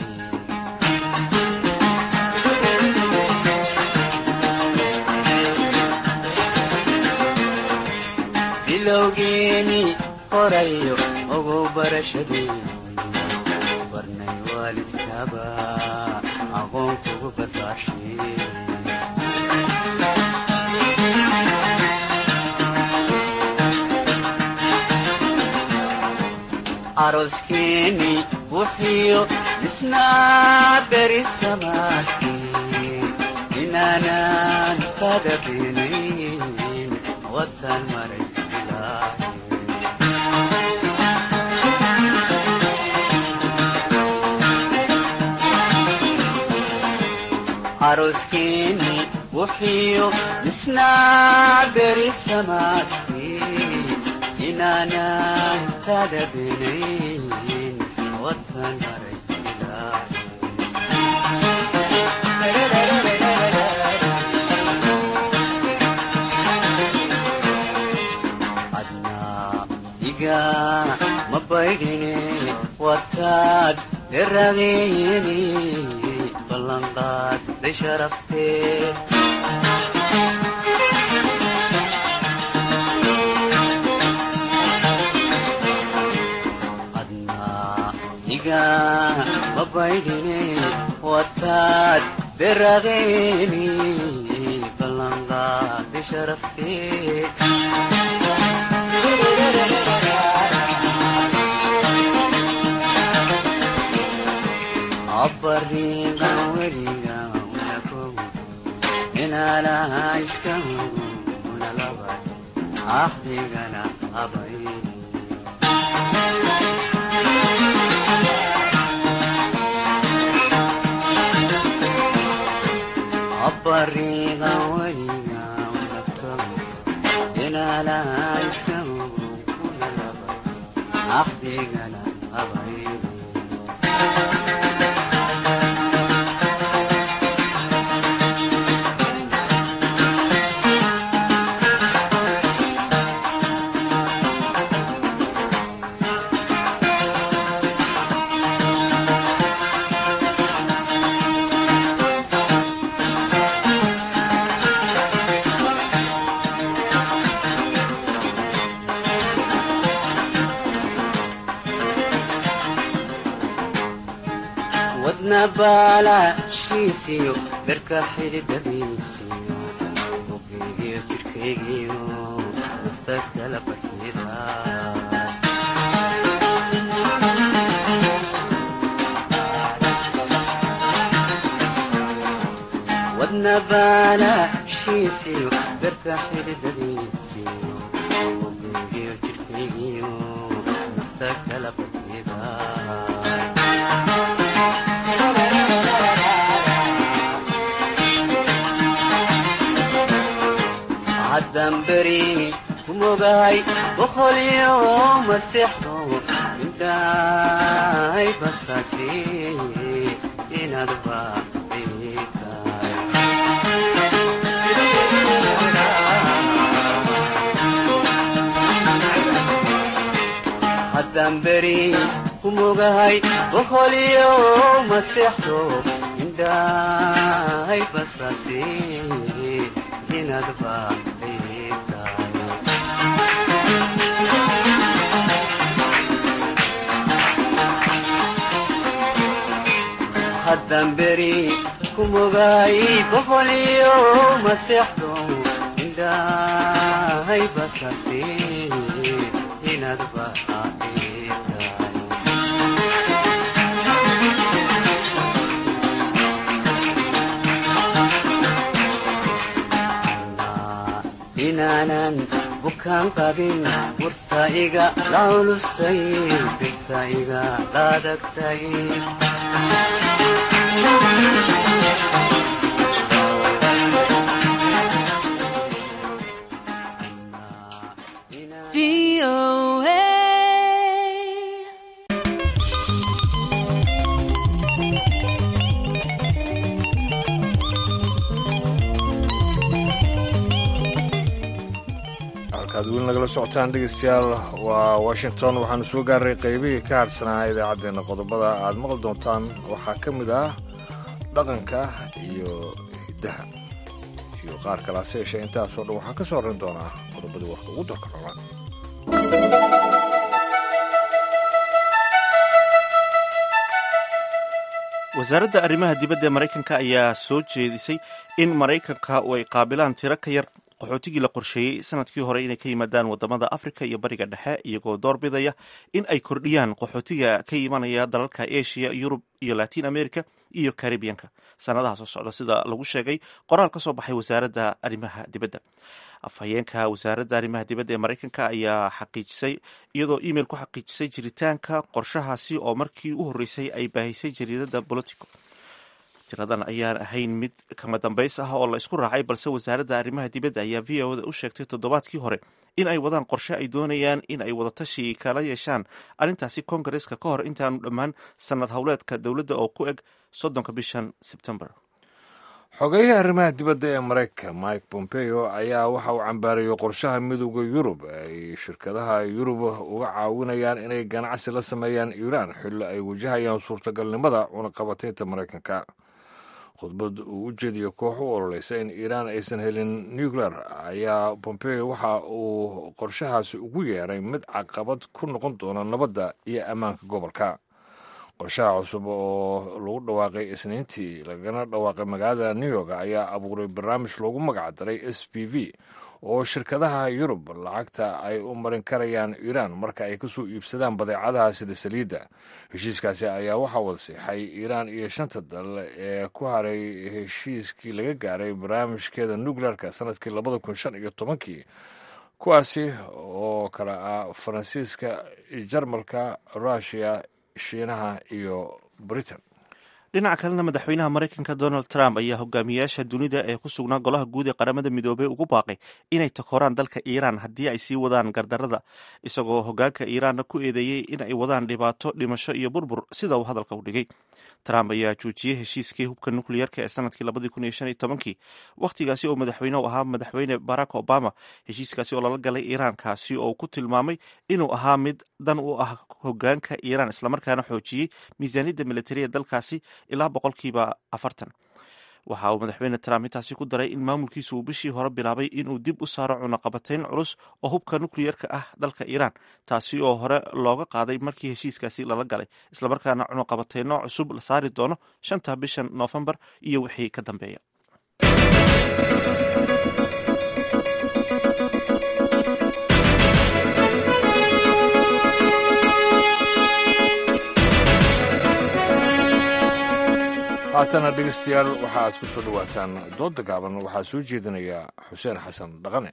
bilowgeeni horayo ogow barashadeeni barnay waalidkaba aqoon kugu barbaashay aroskeeni wuxiyo isnaa beri samaadkii inaanan kaga beenayn watan maray aroskeeni wuxiyo isnaa beri samaadkii inaanan kaga beenayn watan maray adnaa iga ma baydhine wataad deradeeni ballanqaadday sharaftee iga ma baydhine wataad beradeeni ballanqaadday sharaftee abbariingan weliga unakogu inaalaha iska hugu unalabay axdigana abayni abbariingan weliga unakogu inaalaha iska hugu unalabay axdigana abayni wadna baalaashiisiyo dharka xididadiisiyo bugaygiyo jidhkaygiyo nafta kala barkida wadna baalaashiisiyo dharka xididadiisiyo bugaygiyo jidhkaygiyo nafta kala barkida haddamberi kumogahay boqolyo masexdo indhahay basaasi inaad baaqitahay haddamberi kumogahay boqolyo masexdo indhahay basaasi inaad baaqitahay haddamberi kumogaay boqolyo masexdo indhahay basaasi inaad baaqitahay inaanan bukaan qabin murta iga lacunustay birta iga laadagtay nagala socotaan dhegeystayaal waa washington waxaanu soo gaaray qaybihii ka hadhsanaa idaacaddeenna qodobada aad maqli doontaan waxaa ka mid ah dhaqanka iyo hiddaha iyo qaar kale hase yeeshee intaasoo dhan waxaa ka soo horrayn doonaa qodobadii warka ugu darka roban wasaaradda arrimaha dibadda ee maraykanka ayaa soo jeedisay in maraykanka ay qaabilaan tiro ka yar qaxootigii la qorsheeyey sanadkii hore inay ka yimaadaan wadamada afrika iyo bariga dhexe iyagoo doorbidaya in ay kordhiyaan qaxootiga ka imanaya dalalka asia yurub iyo latin america iyo caribianka sanadaha soo socda sida lagu sheegay qoraal ka soo baxay wasaaradda arrimaha dibadda afhayeenka wasaaradda arrimaha dibadda ee maraykanka ayaa xaqiijisay iyadoo email ku xaqiijisay jiritaanka qorshahaasi oo markii u horreysay ay baahisay jariidadda bolitico tiradan ayaan ahayn mid kama dambays ah oo la isku raacay balse wasaaradda arrimaha dibadda ayaa v o da u sheegtay toddobaadkii hore in ay wadaan qorshe ay doonayaan in ay wadatashi kala yeeshaan arrintaasi kongareska ka hor intaanu dhammaan sanad howleedka dowladda oo ku eg soddonka bishan sebtembar xogeyaha arrimaha dibadda ee maraykanka mike pompeo ayaa waxa uu cambaarayey qorshaha midooda yurub ay shirkadaha yurub uga caawinayaan inay ganacsi la sameeyaan iiraan xilli ay wajahayaan suurtagalnimada cunaqabataynta maraykanka khudbad uu u jeediyo koox u ololeysa in iiraan aysan helin nuclear ayaa pompeo waxa uu qorshahaasi ugu yeeray mid caqabad ku noqon doona nabadda iyo ammaanka gobolka qorshaha cusub oo lagu dhawaaqay isniintii lagana dhawaaqay magaalada new york ayaa abuuray barnaamij loogu magacdaray s p v oo shirkadaha yurub lacagta ay u marin karayaan iiraan marka ay kasoo iibsadaan badeecadaha sida saliidda heshiiskaasi ayaa waxaa wada siixay iiraan iyo shanta dal ee ku haray heshiiskii laga gaaray barnaamijkeeda nuclearka sanadkii labada kun shan iyo tobankii kuwaasi oo kale ah faransiiska jarmalka russiya shiinaha iyo britain dhinaca kalena madaxweynaha maraykanka donald trump ayaa hogaamiyayaasha dunida ee ku sugnaa golaha guud ee qaramada midoobey ugu baaqay inay takooraan dalka iiraan haddii ay sii wadaan gardarada isagoo hogaanka iiraanna ku eedeeyey in ay wadaan dhibaato dhimasho iyo burbur sida uu hadalka u dhigay trump ayaa joojiyey heshiiskii hubka nukliyeerka ee sanadkii labadii kun iyo shan iyo tobankii wakhtigaasi oo madaxweyne u ahaa madaxweyne barack obama heshiiskaasi oo lala galay iiraan kaasi oo ku tilmaamay inuu ahaa mid dan u ah hogaanka iiraan islamarkaana xoojiyey miisaaniyadda militariya dalkaasi ilaa boqolkiiba afartan waxa uu madaxweyne trump intaasi ku daray in maamulkiisu uu bishii hore bilaabay inuu dib u saaro cunaqabatayn culus oo hubka nukliyeerka ah dalka iiraan taasi oo hore looga qaaday markii heshiiskaasi lala galay islamarkaana cunaqabatayno cusub la saari doono shanta bishan noofembar iyo wixii ka dambeeya haatana dhegeystayaal waxa aad ku soo dhowaataan doodda gaaban waxaa soo jeedinaya xuseen xasan dhaqane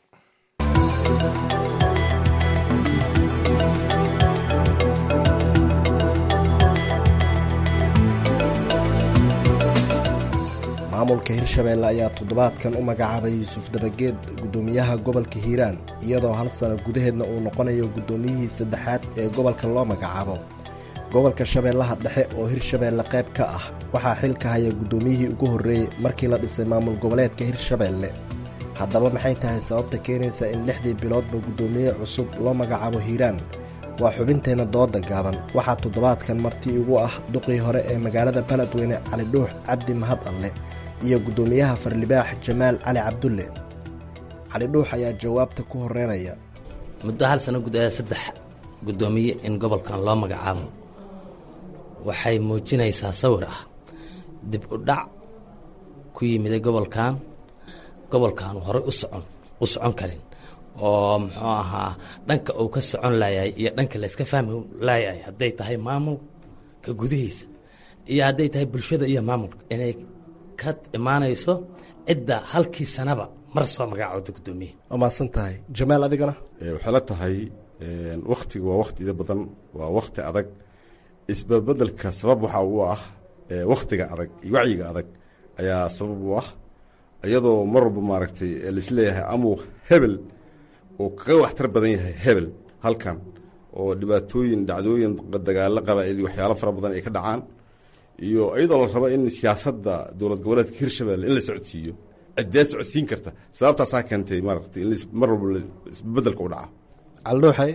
maamulka hirshabeelle ayaa toddobaadkan u magacaabay yuusuf dabageed guddoomiyaha gobolka hiiraan iyadoo hal sano gudaheedna uu noqonayo guddoomiyihii saddexaad ee gobolka loo magacaabo gobolka shabeellaha dhexe oo hirshabeelle qayb ka ah waxaa xilka haya guddoomiyihii ugu horreeyey markii la dhisay maamul goboleedka hirshabeelle haddaba maxay tahay sababta keenaysa in lixdii biloodba guddoomiye cusub loo magacaabo hiiraan waa xubinteenna dooda gaaban waxaa toddobaadkan marti igu ah duqii hore ee magaalada baledweyne cali dhuux cabdi mahad alle iyo guddoomiyaha farlibaax jamaal cali cabdulle cali dhuux ayaa jawaabta ku horeynaya muddo hal sano gudaheeda saddex guddoomiye in gobolkan loo magacaabo waxay muujinaysaa sawir ah dib u dhac ku yimiday gobolkan gobolkan horey u socon u socon karin oo muxuu ahaa dhanka uu ka socon laayay iyo dhanka layska fahmi laayay hadday tahay maamulka gudihiisa iyo hadday tahay bulshada iyo maamulka inay ka imaanayso cidda halkii sanaba mar soo magaacooda guddoomiye waa mahadsan tahay jamaal adigana waxay la tahay wakhtiga waa wakhti ida badan waa wakhti adag isbabeddelka sabab waxa uu ah wakhtiga adag iyo wacyiga adag ayaa sabab u ah iyadoo mar walba maaragtay laisleeyahay amuu hebel oo kaga waxtar badan yahay hebel halkan oo dhibaatooyin dhacdooyin dagaalo qabaa'il iyo waxyaalo fara badan ay ka dhacaan iyo iyadoo la rabo in siyaasadda dowlad goboleedka hirshabelle in la socodsiiyo cideed socodsiin karta sababtaasaa keentay maaragtay in mar walba isbedelka u dhaca caldhuuxay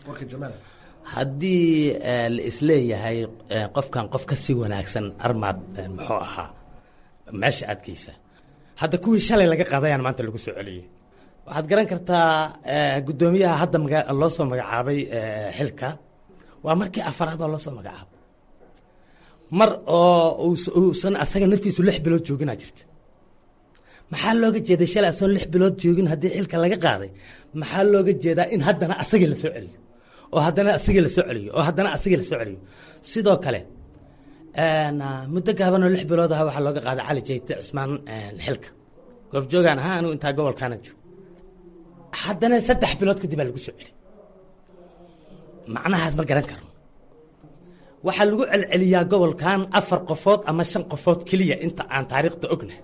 haddii eh, la isleeyahay eh, qofkan qof ka sii wanaagsan armaad eh, muxuu ahaa meesha aadkeysa hadda kuwii shalay laga qaadayaan maanta lagu soo celiyey waxaad garan kartaa eh, guddoomiyaha hadda maga- loo soo magacaabay eh, xilka waa markii afaraad oo loo soo magacaabo mar oo uus- uusan asaga naftiisu lix bilood jooginaa jirta maxaa looga jeeday shalay asoon lix bilood joogin haddii xilka laga qaaday maxaa looga jeedaa in haddana asagii la soo celiyo oo haddana asagii la soo celiyo oo haddana asagii la soo celiyo sidoo kale een, ah, muddo gaaban oo lix bilood ah waxaa looga qaaday cali jayte cusmaan een, xilka goobjoogaan ahaa anigu intaa gobolkaana joogo haddana saddex bilood kadib baa lagu soo celi macnahaas ma garan karo waxaa lagu celceliyaa gobolkan afar qofood ama shan qofood keliya inta aan taariikhda ognahay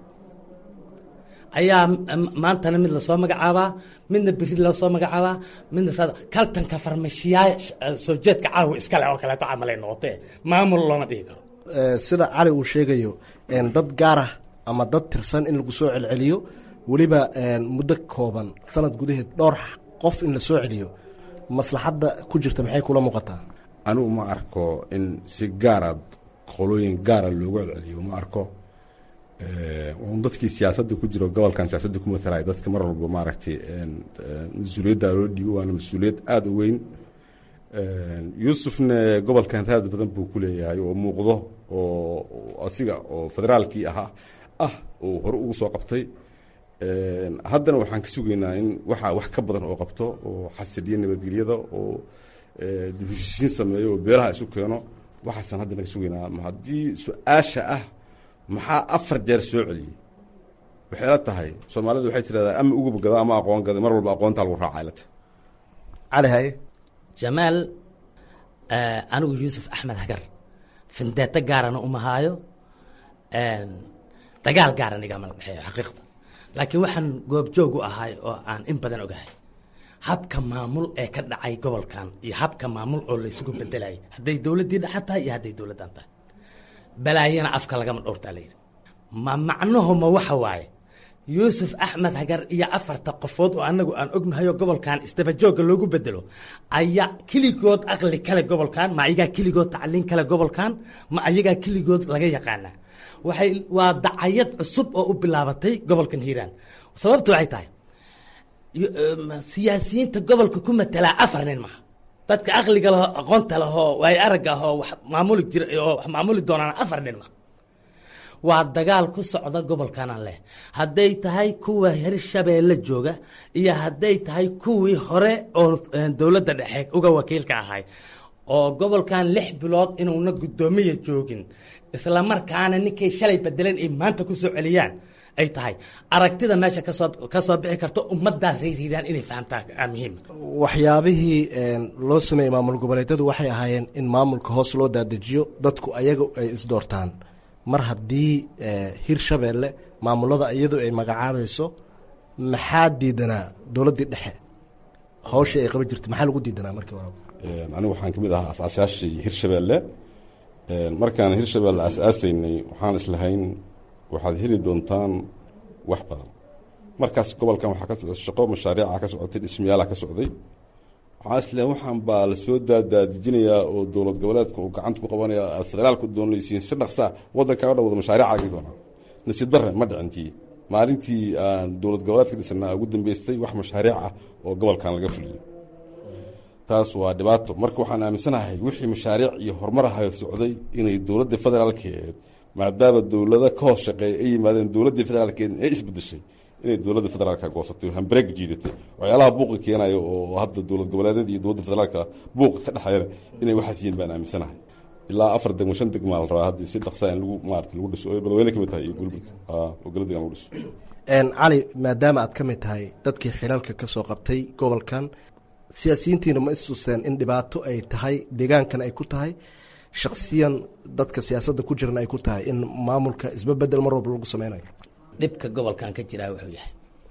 ayaa m- maantana mid lasoo magacaabaa midna beri lasoo magacaabaa midna saa kaltanka farmashiyaa soo jeedka caawa iskale oo kaleeto camalay noqotee maamul looma dhihi karo Eh, sida cali uu sheegayo een, dad gaar ah ama dad tirsan in lagu soo celceliyo weliba een, muddo kooban sanad gudaheed dhowr qof in la soo celiyo maslaxadda ku jirta maxay kula muuqataa anigu ma arko in si gaaraad qolooyin gaara loogu celceliyo ma arko Eh, un dadkii siyaasadda ku jiro gobolkan siyaasadda ku matalaya dadka mar walba maaragtay een, een, mas-uuliyadda loo dhiibo waana mas-uuliyad aada u weyn Een, yuusufna gobolkan raad badan buu ku leeyahay oo muuqdo oo oo asiga oo federaalkii ahaa ah oo hore ugu soo qabtay Een, haddana waxaan ka sugaynaa in waxa wax ka badan oo qabto oo xasiliya nabadgelyada oo eh, dib u heshiisiin sameeyo oo beelaha isu keeno waxaasaan haddana ka sugaynaa Ma haddii su-aasha ah maxaa afar jeer soo celiyey waxay la tahay soomaalidu waxay tidhahdaa ama uguba gada ama aqoon gada mar walba aqoontaa lagu raacay la tahay cali haye jamaal eh, anigu yuusuf axmed hagar findeeto gaarana uma haayo een, dagaal gaaran igama dhexeeyo xaqiiqda laakiin waxaan goobjoog u ahay oo aan in badan ogahay habka maamul ee ka dhacay gobolkan iyo habka maamul oo la isugu bedelayay hadday dowladdii dhexa tahay iyo hadday dowladdan tahay balaayana afka lagama dhowrtaa la yidhi ma macnuhuma waxa waaye yuusuf axmed hagar iyo afarta qofood oo anagu aan ognahay oo gobolkan isdabajooga loogu bedelo ayaa keligood aqli kale gobolkan ma ayagaa keligood tacliin kale gobolkan ma ayagaa keligood laga yaqaanaa waxay waa dacayad cusub oo u bilaabatay gobolkan hiiraan sababtu waxay tahay yo- em, siyaasiyiinta gobolka ku matelaa afar nin maha dadka aqliga leh aqoonta leh oo waay aragga ah oo wax maamuli jira oo wax maamuli doonaan afar nin maha waa dagaal ku socda gobolkanan leh hadday tahay kuwa hirshabeelle jooga iyo hadday tahay kuwii hore oo eh, dowladda dhexe uga wakiilka ahay oo gobolkan lix bilood inuuna guddoomiya joogin islamarkaana ninkay shalay bedeleen ay maanta ku soo celiyaan ay tahay aragtida meesha kasoo kasoo bixi karto ummaddaas reeriiraan inay fahamtaa aa muhiim waxyaabihii een, loo sameeyey maamul goboleedyadu waxay ahaayeen in maamulka hoos loo daadejiyo dadku ayaga ay isdoortaan mar haddii eh, hirshabeelle maamulada iyadu ay magacaabayso maxaa diidanaa dowladdii dhexe hawshii ay qaban jirtay maxaa lagu diidanaa markii hore Een, anigu waxaan ka mid ahaa asaasayaashii hirshabeelle Een, markaan hirshabeelle asaasaynay waxaan islahayn waxaad heli doontaan wax badan markaas gobolkan waxaa ka socday shaqo mashaariica ka socotay dhismayaala ka socday waxaan islahayn waxaan baa lasoo daadaadijinayaa oo dowlad goboleedka uu gacanta ku qabanaya aad federaalku doonaysiin si dhaqsaa waddankaa o dhan wada mashaariicaagii doonaa nasiib darre ma dhicintii maalintii aan dowlad goboleedka dhisanaa ugu dambeystay wax mashaariic ah oo gobolkan laga fuliyo taas waa dhibaato marka waxaan aaminsanahay wixii mashaariic iyo horumar ahayo socday inay dowladda federaalkeed maadaama dowlado ka hoos shaqeeya ay yimaadeen dowladdii federaalkeed ee isbedeshay inay dowladda federaalka goosatay oo hambareeg jiidatay waxyaalaha buuqa keenayo oo hadda dowlad goboleedyada iyo dowladda federaalka buuqa ka dhexeeyana inay waxaas yihiin baan aaminsanahay ilaa afar degmo shan degmaa la rabaa hadda si dhaqsaa in lagu maarata lagu dhiso oo balweyne ka mid tahay iyo gulbud oo galadigan lagu dhiso Een, cali maadaama aad ka mid tahay dadkii xilalka ka soo qabtay gobolkan siyaasiyiintiina ma istuseen in dhibaato ay tahay deegaankan ay ku tahay shakhsiyan dadka siyaasadda ku jirana ay ku tahay in maamulka isbabedel mar walba lagu sameynayo dhibka gobolkan ka jiraa wuxuu yahay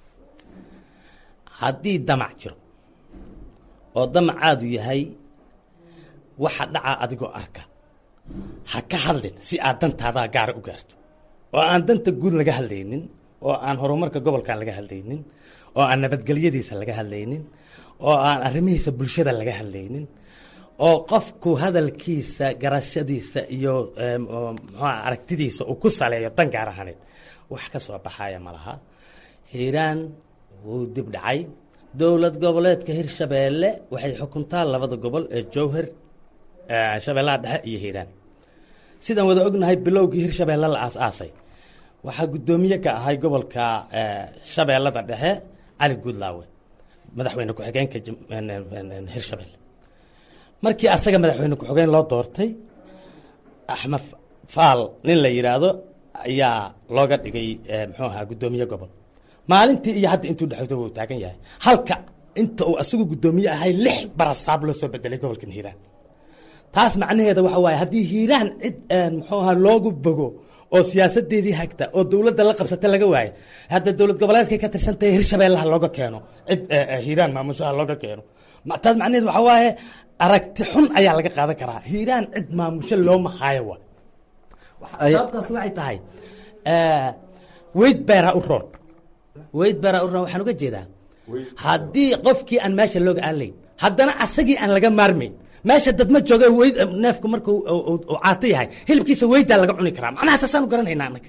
haddii damac jiro oo damacaadu yahay waxa dhaca adigoo arka ha ka hadlin si aad dantaadaa gaara u gaarto oo aan danta guud laga hadlaynin oo aan horumarka gobolkan laga hadlaynin oo aan nabadgelyadiisa laga hadlaynin oo aan arrimihiisa bulshada laga hadlaynin oo qofku hadalkiisa garashadiisa iyo mxua aragtidiisa uu ku saleeyo dan gaar ahaneed wax ka soo baxaya ma laha hiiraan wuu dib dhacay dowlad goboleedka hirshabeelle waxay xukuntaa labada gobol ee jowhar shabeellaha dhexe iyo hiiraan sidaan wada ognahay bilowgii hirshabeelle la aas-aasay waxaa guddoomiye ka ahay gobolka shabeellada dhexe cali guudlaawe madaxweyne ku-xigeenka hirshabeelle markii asaga madaxweyne ku-xigeen loo doortay axmed faal nin la yidhaahdo ayaa looga dhigay muxuu ahaa guddoomiye gobol maalintii iyo hadda intuu dhexoto wuu taagan yahay halka inta uu asagu guddoomiye ahay lix barasaab loo soo bedelay gobolkan hiiraan taas macnaheeda waxa waaye haddii hiiraan cid muxuu ahaa loogu bogo oo siyaasadeedii hagta oo dowladda la qabsata laga waayo hadda dowlad goboleedkay ka tirsantahay hirshabeellaha looga keeno cid hiiraan maamushaha looga keeno taas macnaheed waxa waaye aragti xun ayaa laga qaadan karaa hiiraan cid maamusho looma haayo wa sababtaas waxay tahay weyd beeraa u roon weyd beeraa u roon waxaan uga jeedaa haddii qofkii aan meesha looga aalayn haddana asagii aan laga maarmayn meesha dadma jooga weyd neefku marka uu caato yahay hilibkiisa weydaa laga cuni karaa macnaha saasaan u garanaynaa annaga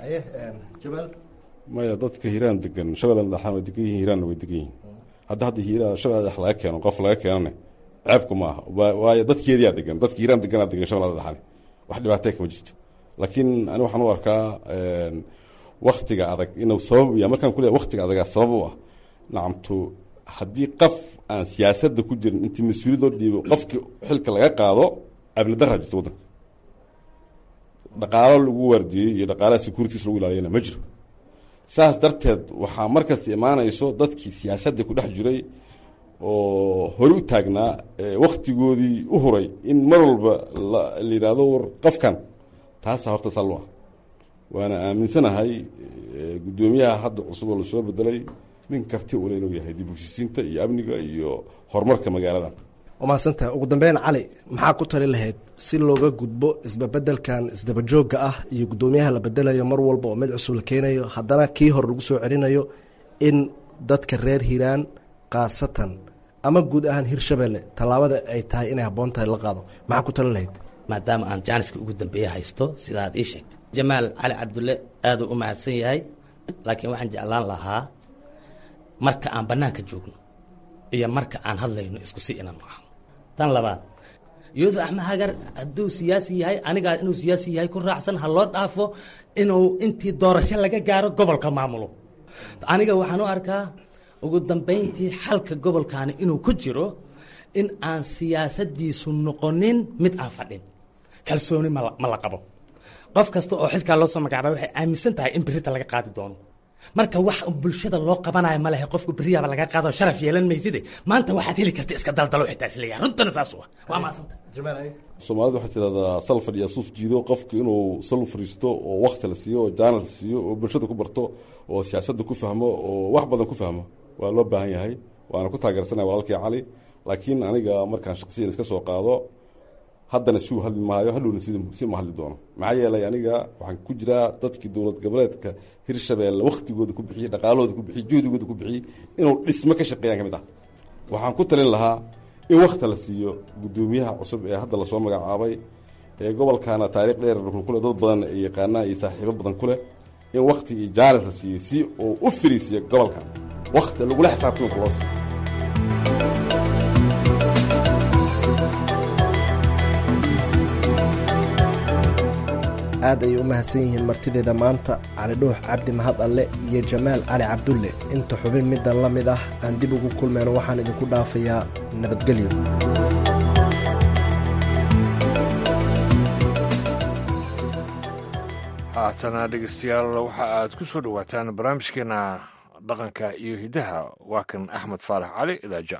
maya dadka hiiraan degan shabeellan dhaxaan way degan yihin hiiraanna way degan yihin hadda hadda hiiraan shabeella dhex laga keeno qof laga keenane ceebku ma aha waayo dadkeediyaa degan dadka hiiraan deganaa degan shabeellada dhaxane wax dhibaatee kama jirto laakiin ani waxaan u arkaa waktiga adag inuu sabab ya markaan ku leeyahay waktiga adagaa sabab u ah nacamtu haddii qof aan siyaasadda ku jirin intii mas-uuliyad loo dhiibo qofkii xilka laga qaado abni daraa jirta waddanka dhaqaalo lagu waardiyey iyo dhaqaalaha securities lagu ilaaliyana ma jiro saas darteed waxaa markasta imaanayso dadkii siyaasadda ku dhex jiray oo hore u taagnaa waktigoodii u huray in mar walba la yidhaahdo war qofkan taasaa horta sallo ah waana aaminsanahay guddoomiyaha hadda cusub oo lasoo bedelay nin karti ule inuu yahay dib ushisiinta iyo amniga iyo horumarka magaalada waa mahadsantahay ugu dambeyn cali maxaa ku tali lahayd si looga gudbo isbabedelkan isdabajoogga ah iyo guddoomiyaha la bedelayo mar walba oo mid cusub la keenayo haddana kii hore lagu soo celinayo in dadka reer hiiraan khaasatan ama guud ahaan hirshabelle tallaabada ay tahay inay habboon tahay la qaado maxaa ku tali lahayd maadaama aan jaaniska ugu dambeeye haysto sida aad ii sheegtay jamaal cali cabdulle aaduu u mahadsan yahay laakiin waxaan jeclaan lahaa marka aan bannaanka joogno iyo marka aan hadlayno isku si inaan noqo tan labaad yuusuf axmed hagar hadduu siyaasi yahay anigaa inuu siyaasi yahay ku raacsan ha loo dhaafo inuu intii doorasho laga gaaro gobolka maamulo aniga waxaan u arkaa ugu dambayntii xalka gobolkaani inuu ku jiro in aan siyaasadiisu noqonin mid aan fadhin kalsooni ma la qabo qof kasta oo xilkaa loo soo magacaaba waxay aaminsan tahay in berita laga qaadi doono marka wax bulshada loo qabanayo ma lehe qofku beriyaaba laga qaado sharaf yeelan mayside maanta waxaad heli karta iska daldalo xitaa isleeyahay runtana saas u ah waa maasanta soomaalida waxay tidahdaa sal fadhiya suuf jiido qofka inuu sal fariisto oo wakti la siiyo oo jaanal la siiyo oo bulshada ku barto oo siyaasadda ku fahmo oo wax badan ku fahmo waa loo baahan yahay waana ku taageersanaya walaalkii cali laakiin aniga markaan shaqsiyan iska soo qaado haddana siu hadli maayo hadhowna si ma hadli doono maxaa yeelay aniga waxaan ku jiraa dadkii dowlad goboleedka hirshabeelle waktigooda ku bixiyey dhaqaalahooda ku bixiyey juhdigooda ku bixiyey inuu dhismo ka shaqeeyaan ka mid ah waxaan ku talin lahaa in wakti la siiyo guddoomiyaha cusub ee hadda lasoo magacaabay ee gobolkaana taariikh dheer kule dad badan ay yaqaanaan iyo saaxiibo badan ku leh in wakti iyo jaalis la siiyey si uu u firiisiyo gobolkan wakti lagula xisaabtamka loo siiyo aad ayay u mahadsan yihiin martideeda maanta cali dhuux cabdi mahad alle iyo jamaal cali cabdulle inta xubin middan la mid ah aan dib ugu kulmayno waxaan idinku dhaafayaa nabadgelyo haatana dhegeystayaal waxa aad ku soo dhowaataan barnaamijkeena dhaqanka iyo hiddaha waa kan axmed faarax cali idaaja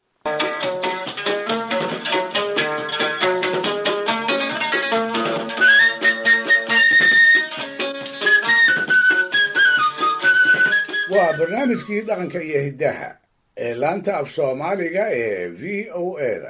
waa barnaamijkii dhaqanka iyo hiddaha ee laanta af soomaaliga ee v o eda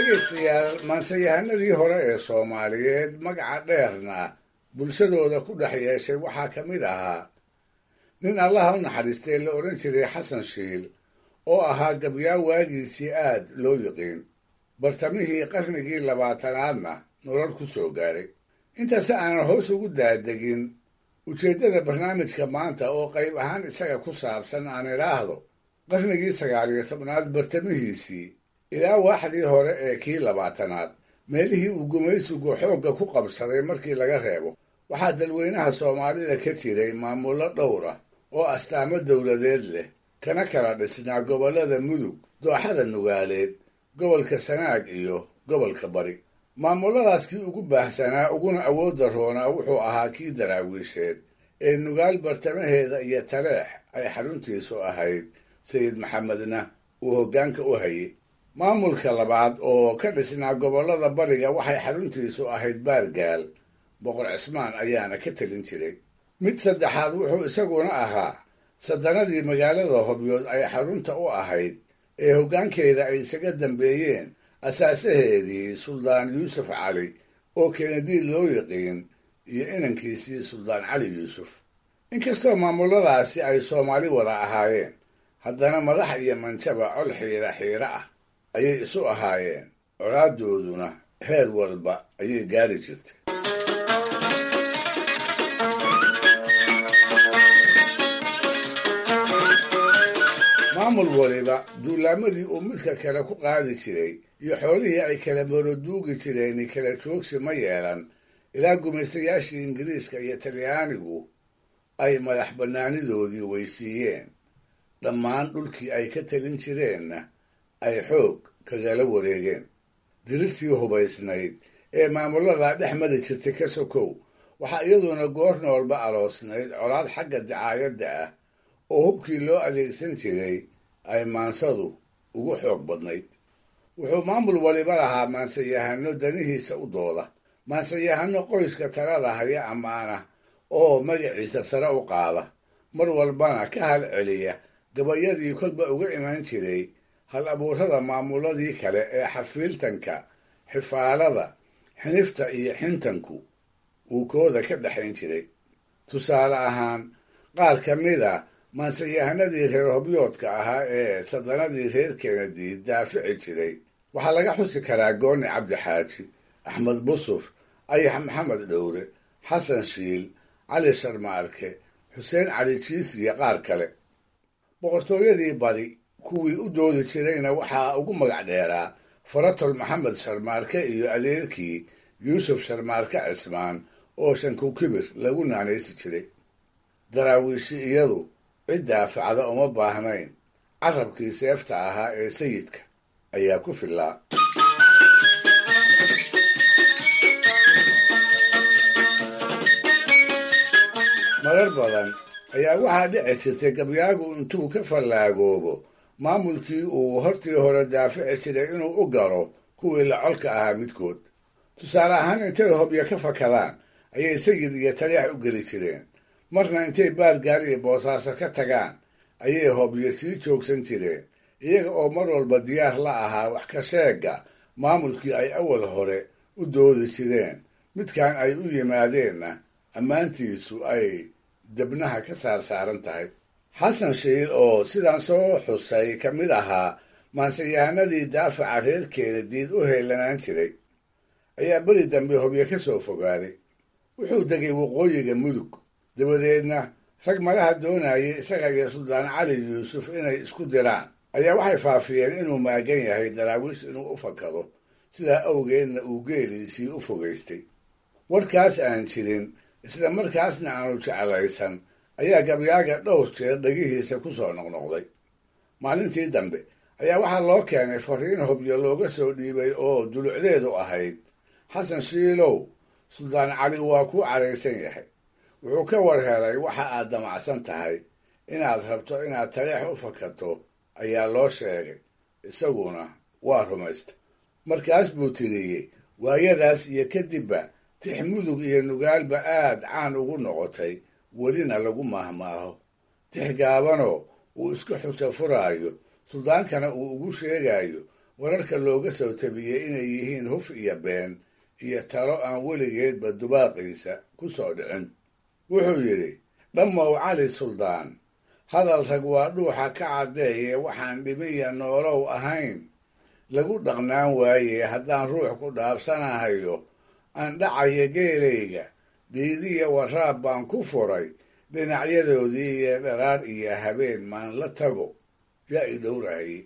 dhegaystayaal maansayahanadii hore ee soomaaliyeed magaca dheerna bulshadooda ku dhex yeeshay waxaa ka mid ahaa nin allaha u naxariistay la odhan jiray xasan shiil oo ahaa gabyaa waagiisii aad loo yiqiin bartamihii qarnigii labaatanaadna nolol ku soo gaaray intaasi aanan hoos ugu daadegin ujeeddada barnaamijka maanta oo qayb ahaan isaga ku saabsan aan idhaahdo qarnigii sagaal iyo tobnaad bartamihiisii ilaa waaxdii hore ee kii labaatanaad meelihii uu gumaysigu xoogga ku qabsaday markii laga reebo waxaa dalweynaha soomaalida ka jiray maamullo dhowr ah oo astaamo dowladeed leh kana kala dhisnaa gobollada mudug dooxada nugaaleed gobolka sanaag iyo gobolka bari maamulladaas kii ugu baahsanaa uguna awoodda roonaa wuxuu ahaa kii daraawiisheed ee nugaal bartamaheeda iyo taleex ay xaruntiisu ahayd sayid maxamedna uu hoggaanka u hayay maamulka labaad oo ka dhisnaa gobollada bariga waxay xaruntiisu ahayd baargaal boqor cismaan ayaana ka telin jiray mid saddexaad wuxuu isaguna ahaa sadanadii magaalada hobyood ay xarunta u ahayd ee hoggaankeeda ay isaga dambeeyeen asaasaheedii suldaan yuusuf cali oo keenadiid loo yiqiin iyo inankiisii suldaan cali yuusuf inkastoo maamulladaasi ay soomaali wada ahaayeen haddana madax iyo manjaba col xiira xiira ah ayay isu ahaayeen colaadooduna heer walba ayay gaari jirtay maamul waliba duulaamadii uu midka kale ku qaadi jiray iyo xoolihii ay kala moroduugi jireen kala joogsi ma yeelan ilaa gumaystayaashii ingiriiska iyo talyaanigu ay madax bannaanidoodii weysiiyeen dhammaan dhulkii ay ka telin jireenna ay xoog kagala wareegeen dirirtii hubaysnayd ee maamulladaa dhex mari jirtay ka sokow waxaa iyaduna goor noolba aloosnayd colaad xagga dacaayadda ah oo hubkii loo adeegsan jiray ay maansadu ugu xoog badnayd wuxuu maamul waliba lahaa maansayahano danihiisa u dooda maansayahano qoyska talada haya ammaana oo magaciisa sare u qaada mar walbana ka hal celiya gabayadii kolba uga iman jiray hal abuurada maamuladii kale ee xafiiltanka xifaalada xinifta iyo xintanku uu kooda ka dhexayn jiray tusaale ahaan qaar ka mid a maansayahanadii reer hobyoodka ahaa ee sadanadii reer kennedy daafici jiray waxaa laga xusi karaa gooni cabdixaaji axmed busuf ayax maxamed dhowre xasan shiil cali sharmaarke xuseen cali jiis iyo qaar kale boqortooyadii bari kuwii u doodi jirayna waxaa ugu magac dheeraa faratol maxamed sharmaarke iyo adeerkii yuusuf sharmaarke cismaan oo shankukibir lagu naanaysi jiray daraawiishi iyadu cid daafacda uma baahnayn carabkii seefta ahaa ee sayidka ayaa ku fillaa marar badan ayaa waxaa dhici jirtay gabyaagu intuu ka fallaagoobo maamulkii uu hortii hore daafici jiray inuu u galo kuwii la colka ahaa midkood tusaale ahaan intay hobyo ka fakadaan ayay sayid iyo taliyax u geli jireen marna intay baargaar iyo boosaaso ka tagaan ayay hobyo sii joogsan jireen iyaga oo mar walba diyaar la ahaa wax ka sheega maamulkii ay awal hore u doodi jireen midkan ay u yimaadeenna ammaantiisu ay debnaha ka saar saaran tahay xasan shiil oo sidaan soo xusay ka mid ahaa maansayahanadii daafaca reerkeeda diid u heelanaan jiray ayaa beri dambe hobyo ka soo fogaaday wuxuu degay waqooyiga mudug dabadeedna rag malaha doonayay isaga iyo suldaan cali yuusuf inay isku diraan ayaa waxay faafiyeen inuu maagan yahay daraawiish inuu u fakado sidaa awgeedna uu geeliisii u fogaystay warkaas aan jirin isla markaasna aanu jeclaysan ayaa gabyaaga dhowr jeer dhegihiisa ku soo noqnoqday maalintii dambe ayaa waxaa loo keenay fariin hobyo looga soo dhiibay oo dulucdeedu ahayd xasan shiilow suldaan cali waa kuu caraysan yahay wuxuu ka war helay waxa aad damacsan tahay inaad rabto inaad taleex u fakato ayaa loo sheegay isaguna waa rumaysta markaas buu tiriyey waayadaas iyo kadibba tix mudug iyo nugaalba aad caan ugu noqotay welina lagu maahmaaho tix gaabanoo uu isku xujo furaayo suldaankana uu ugu sheegayo wararka looga soo tabiyey inay yihiin huf iyo been iyo talo aan weligeedba dubaaqiisa ku soo dhicin wuxuu yidhi dhammow cali suldaan hadal rag waa dhuuxa ka caddeeye waxaan dhimiya noolow ahayn lagu dhaqnaan waaye haddaan ruux ku dhaabsanahayo aan dhacayo geelayga dhiidiya waraab baan ku furay dhinacyadoodii iyo dharaar iyo habeen maan la tago yaa i dhowrahaye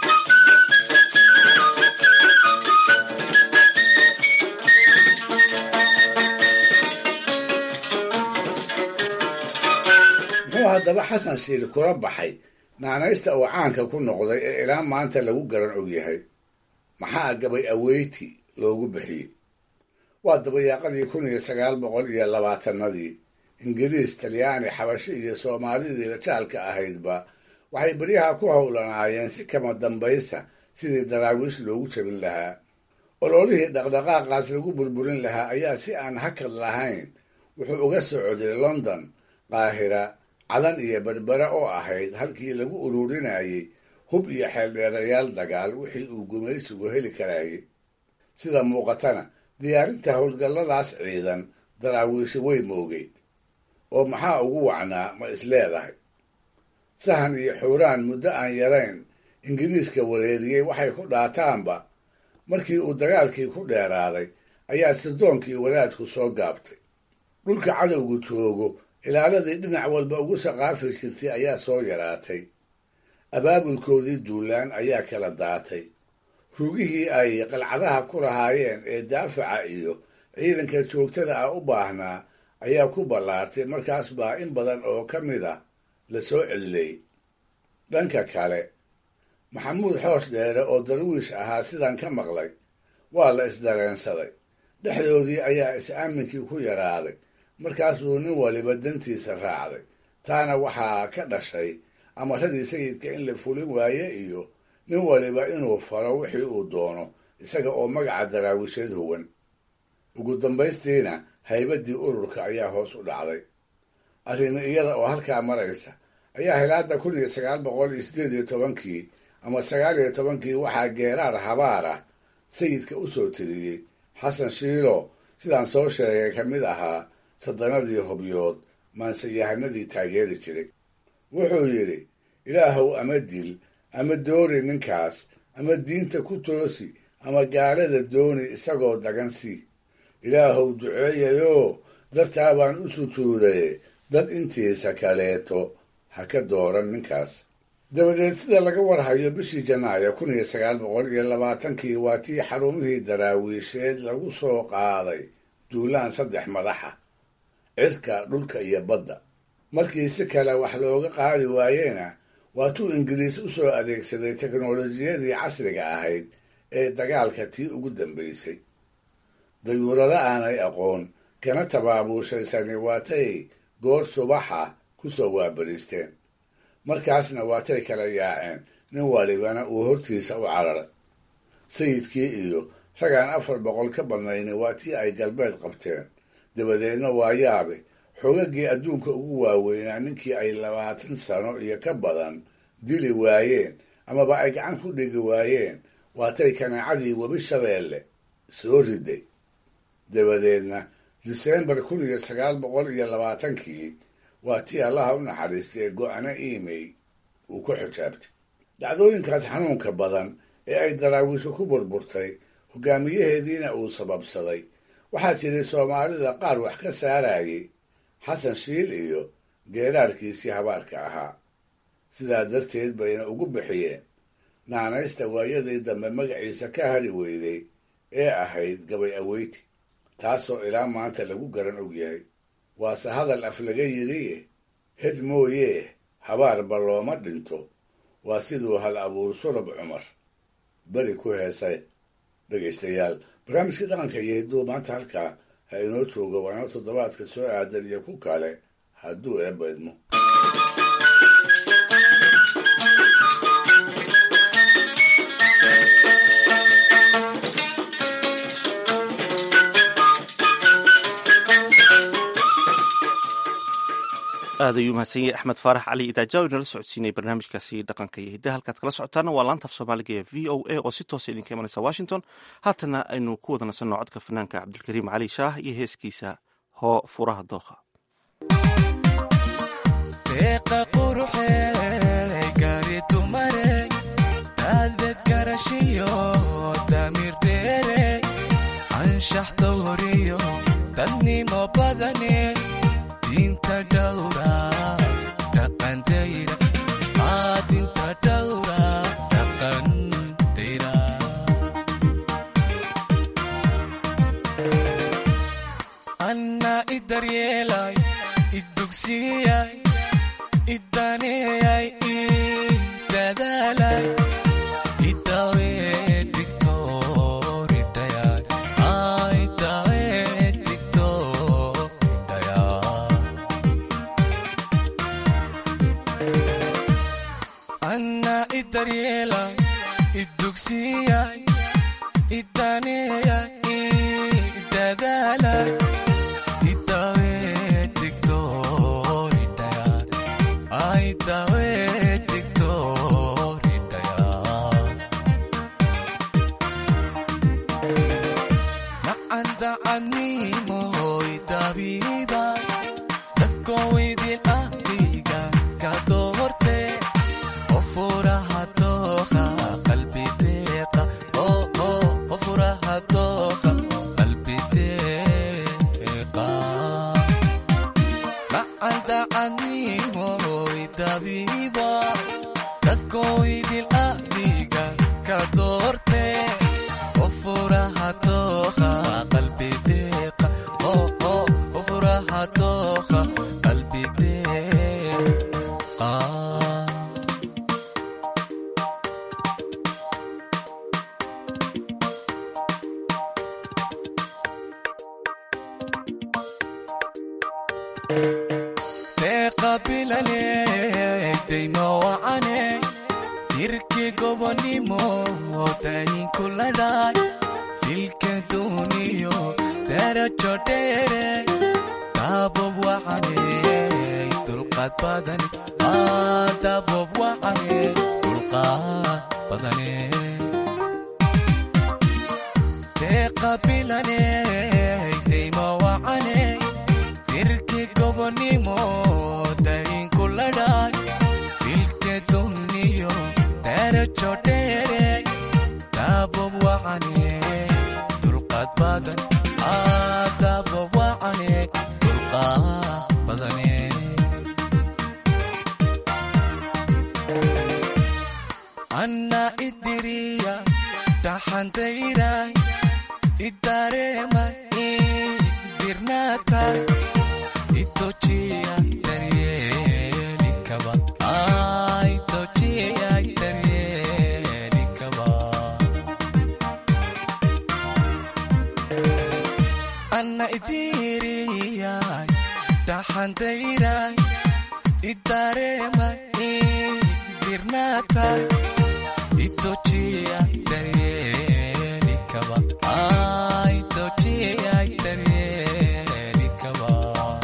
muxuu haddaba xasan shiil kula baxay naanaysta uu caanka ku noqday ee ilaa maanta lagu garan ogyahay maxaa gabay aweyti loogu bixiyey waa dabayaaqadii kun iyo sagaal boqol iyo labaatanadii ingiriis talyaani xabashi iyo soomaalidii jaalka ahaydba waxay beryaha ku howlanaayeen si kama dambaysa sidii daraawiish loogu jabin lahaa ololihii dhaqdhaqaaqaas lagu burburin lahaa ayaa si aan hakad lahayn wuxuu uga socday london qaahira cadan iyo berbere oo ahayd halkii lagu ururinayey hub iyo xeeldheerayaal dagaal wixii uu gumaysigu heli karayay sida muuqatana diyaarinta howlgalladaas ciidan daraawiishi way moogeyd oo maxaa ugu wacnaa ma is leedahay sahan iyo xuuraan muddo aan yarayn ingiriiska wareeriyey waxay ku dhaataanba markii uu dagaalkii ku dheeraaday ayaa sirdoonkii wadaadku soo gaabtay dhulka cadowgu joogo ilaaladii dhinac walba ugu saqaafi jirtay ayaa soo yaraatay abaabulkoodii duulaan ayaa kala daatay rugihii ay qalcadaha ku lahaayeen ee daafaca iyo ciidanka joogtada ah u baahnaa ayaa ku ballaartay markaas baa in badan oo ka mid ah la soo celilay dhanka kale maxamuud xoos dheere oo darwiish ahaa sidaan ka maqlay waa la isdareensaday dhexdoodii ayaa is-aaminkii ku yaraaday markaas buu nin waliba dantiisa raacday taana waxaa ka dhashay amaradii sayidka in la fulin waaye iyo nin waliba inuu faro wixii uu doono isaga oo magaca daraawisheed huwan ugu dambaystiina haybadii ururka ayaa hoos u dhacday arrin iyada oo halkaa maraysa ayaa hilaada kun iyo sagaal boqol iyo sideed iyo tobankii ama sagaal iyo tobankii waxaa geeraar habaar ah sayidka u soo tiriyey xasan shiilo sidaan soo sheegay ka mid ahaa sadanadii hobyood maanseyahanadii taageeri jiray wuxuu yidhi ilaahow ama dil ama doori ninkaas ama diinta ku toosi ama gaalada dooni isagoo dagan si ilaahow duceeyayoo dartaa baan u sujuudaye dad intiisa kaleeto ha ka dooran ninkaas dabadeed sida laga warhayo bishii janaayo kun iyo sagaal boqol iyo labaatankii waa tii xarumihii daraawiisheed lagu soo qaaday duulaan saddex madaxa cirka dhulka iyo badda markii si kale wax looga qaadi waayena waatuu ingiriis u soo adeegsaday teknolojiyadii casriga ahayd ee dagaalka tii ugu dambaysay dayuurado aanay aqoon kana tabaabuushaysani waatay goor subaxa ku soo waabariisteen markaasna waatay kala yaaceen nin walibana uu hortiisa u cararay sayidkii iyo ragaan afar boqol ka badnayni waa tii ay galbeed qabteen dabadeedna waa yaabe xoogagii adduunka ugu waaweynaa ninkii ay labaatan sano iyo ka badan dili waayeen amaba ay gacan ku dhigi waayeen waatay kanaacadii webi shabeelle soo riday dabadeedna disembar kun iyo sagaal boqol iyo labaatankii waa tii allaha u naxariistay go-ano imey uu ku xijaabtay dhacdooyinkaas xanuunka badan ee ay daraawiishu ku burburtay hogaamiyaheediina uu sababsaday waxaa jiray soomaalida qaar wax ka saarayay xasan shiil iyo geeraarkiisii habaarka ahaa sidaa darteed bayna ugu bixiyeen naanaysta waayadii dambe magaciisa ka hari weyday ee ahayd gabay aweyti taasoo ilaa maanta lagu garan ogyahay waase hadal af laga yidhiye hed mooyee habaarba looma dhinto waa siduu hal abuur surab cumar beri ku heesay dhegaystayaal barnaamijkii dhaqanka iyo hidduu maanta halkaa ha inoo joogo waana toddobaadka soo aadan iyo ku kale hadduu eebba idmo aad ayuu mahadsan yahay axmed faarax cali idaajawi nala socodsiinaya barnaamijkaasi dhaqanka iyo hiddaha halkaad kala socotaana waa laanta af soomaaliga ee v o a oo si toosa idinka imanaysa washington haatana aynu ku wada nasanno codka fanaanka cabdilkariim cali shaah iyo heeskiisa hoo furaha dookha deeqa quruxey gaari dumare daadad garashiyo damiir dheere anshax dawriyo dadnimo badane diinta dhowra dhaqandayra aa diinta dhowra dhaqandayra anna idaryeelay idugsiyay idaneeyay idadaalay idawe digtooridhayay aa idawe anna idaryeelay idugsiyay idaneeyay idadaalay idawe digtooridhayay aa idawe digtooridhayay macandacadnimoy dabiibay dadkowaydin ahdiga ka doorte oo furaha dooqa qalbi deeqa oo furaha dooqa qalbi deeqa macandacadnimoy dabiiba dadkoydin ahdiga ka doorte oo furaha dooqa qalbi deeqa oo furaha dooqa qalbi deeqa deeqa bilane dayma wacane hirki gobonimo dayinku ladhay filka duniyo darajo dheere dabob wacane dulqaad badane aa dabob wacane dulqaad badane deeqa bilane dayma wacane hirki gobonimo dayinku ladhay filka duniyo darajo dheere dabob wacane dulqaad badan aa dabob wacane dulqaad badane anna idiriya dhaxantayray idareema idirnaatay itojiya daryeelikaba aa itojiya daryeelikaba anna idiriyay dhaxantayray idareema idirnaatay itojiya daryeelikaba aa itojiya daryeelikaba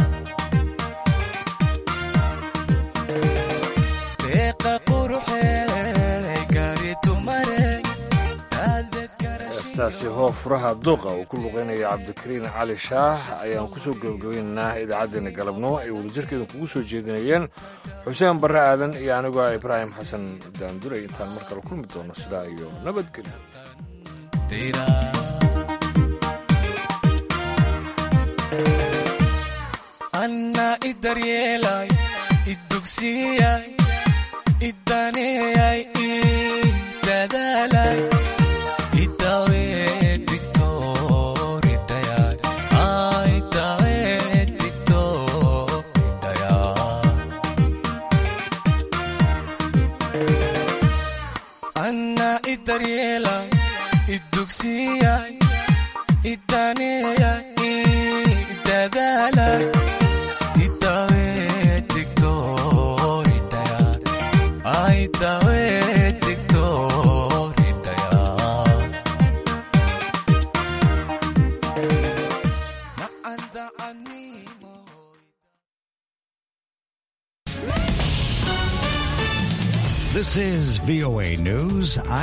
deeqa quruxey gaari dumare heestaasi hoo furaha duuqa uu ku luqeynaya cabdikariin cali shaah ayaan kusoo gebagabaynaynaa idaacaddeenna galabnimo ay wadajirkeedan kugu soo jeedinayeen xuseen barre aadan iyo anigoo ah ibraahim xasan daanduray intaan mar kale kulmi doono sidaa iyo nabadgelyo anna idaryeelay idugsiyay idaneeyay idadaalay idawe digtooridhayay aa idawe digtooridhayay anna idaryeelay idugsiyay idaneeyay idadaalay idawe digtooridhayay aa idawe digtooridhayay macandacadnimo is VOA News.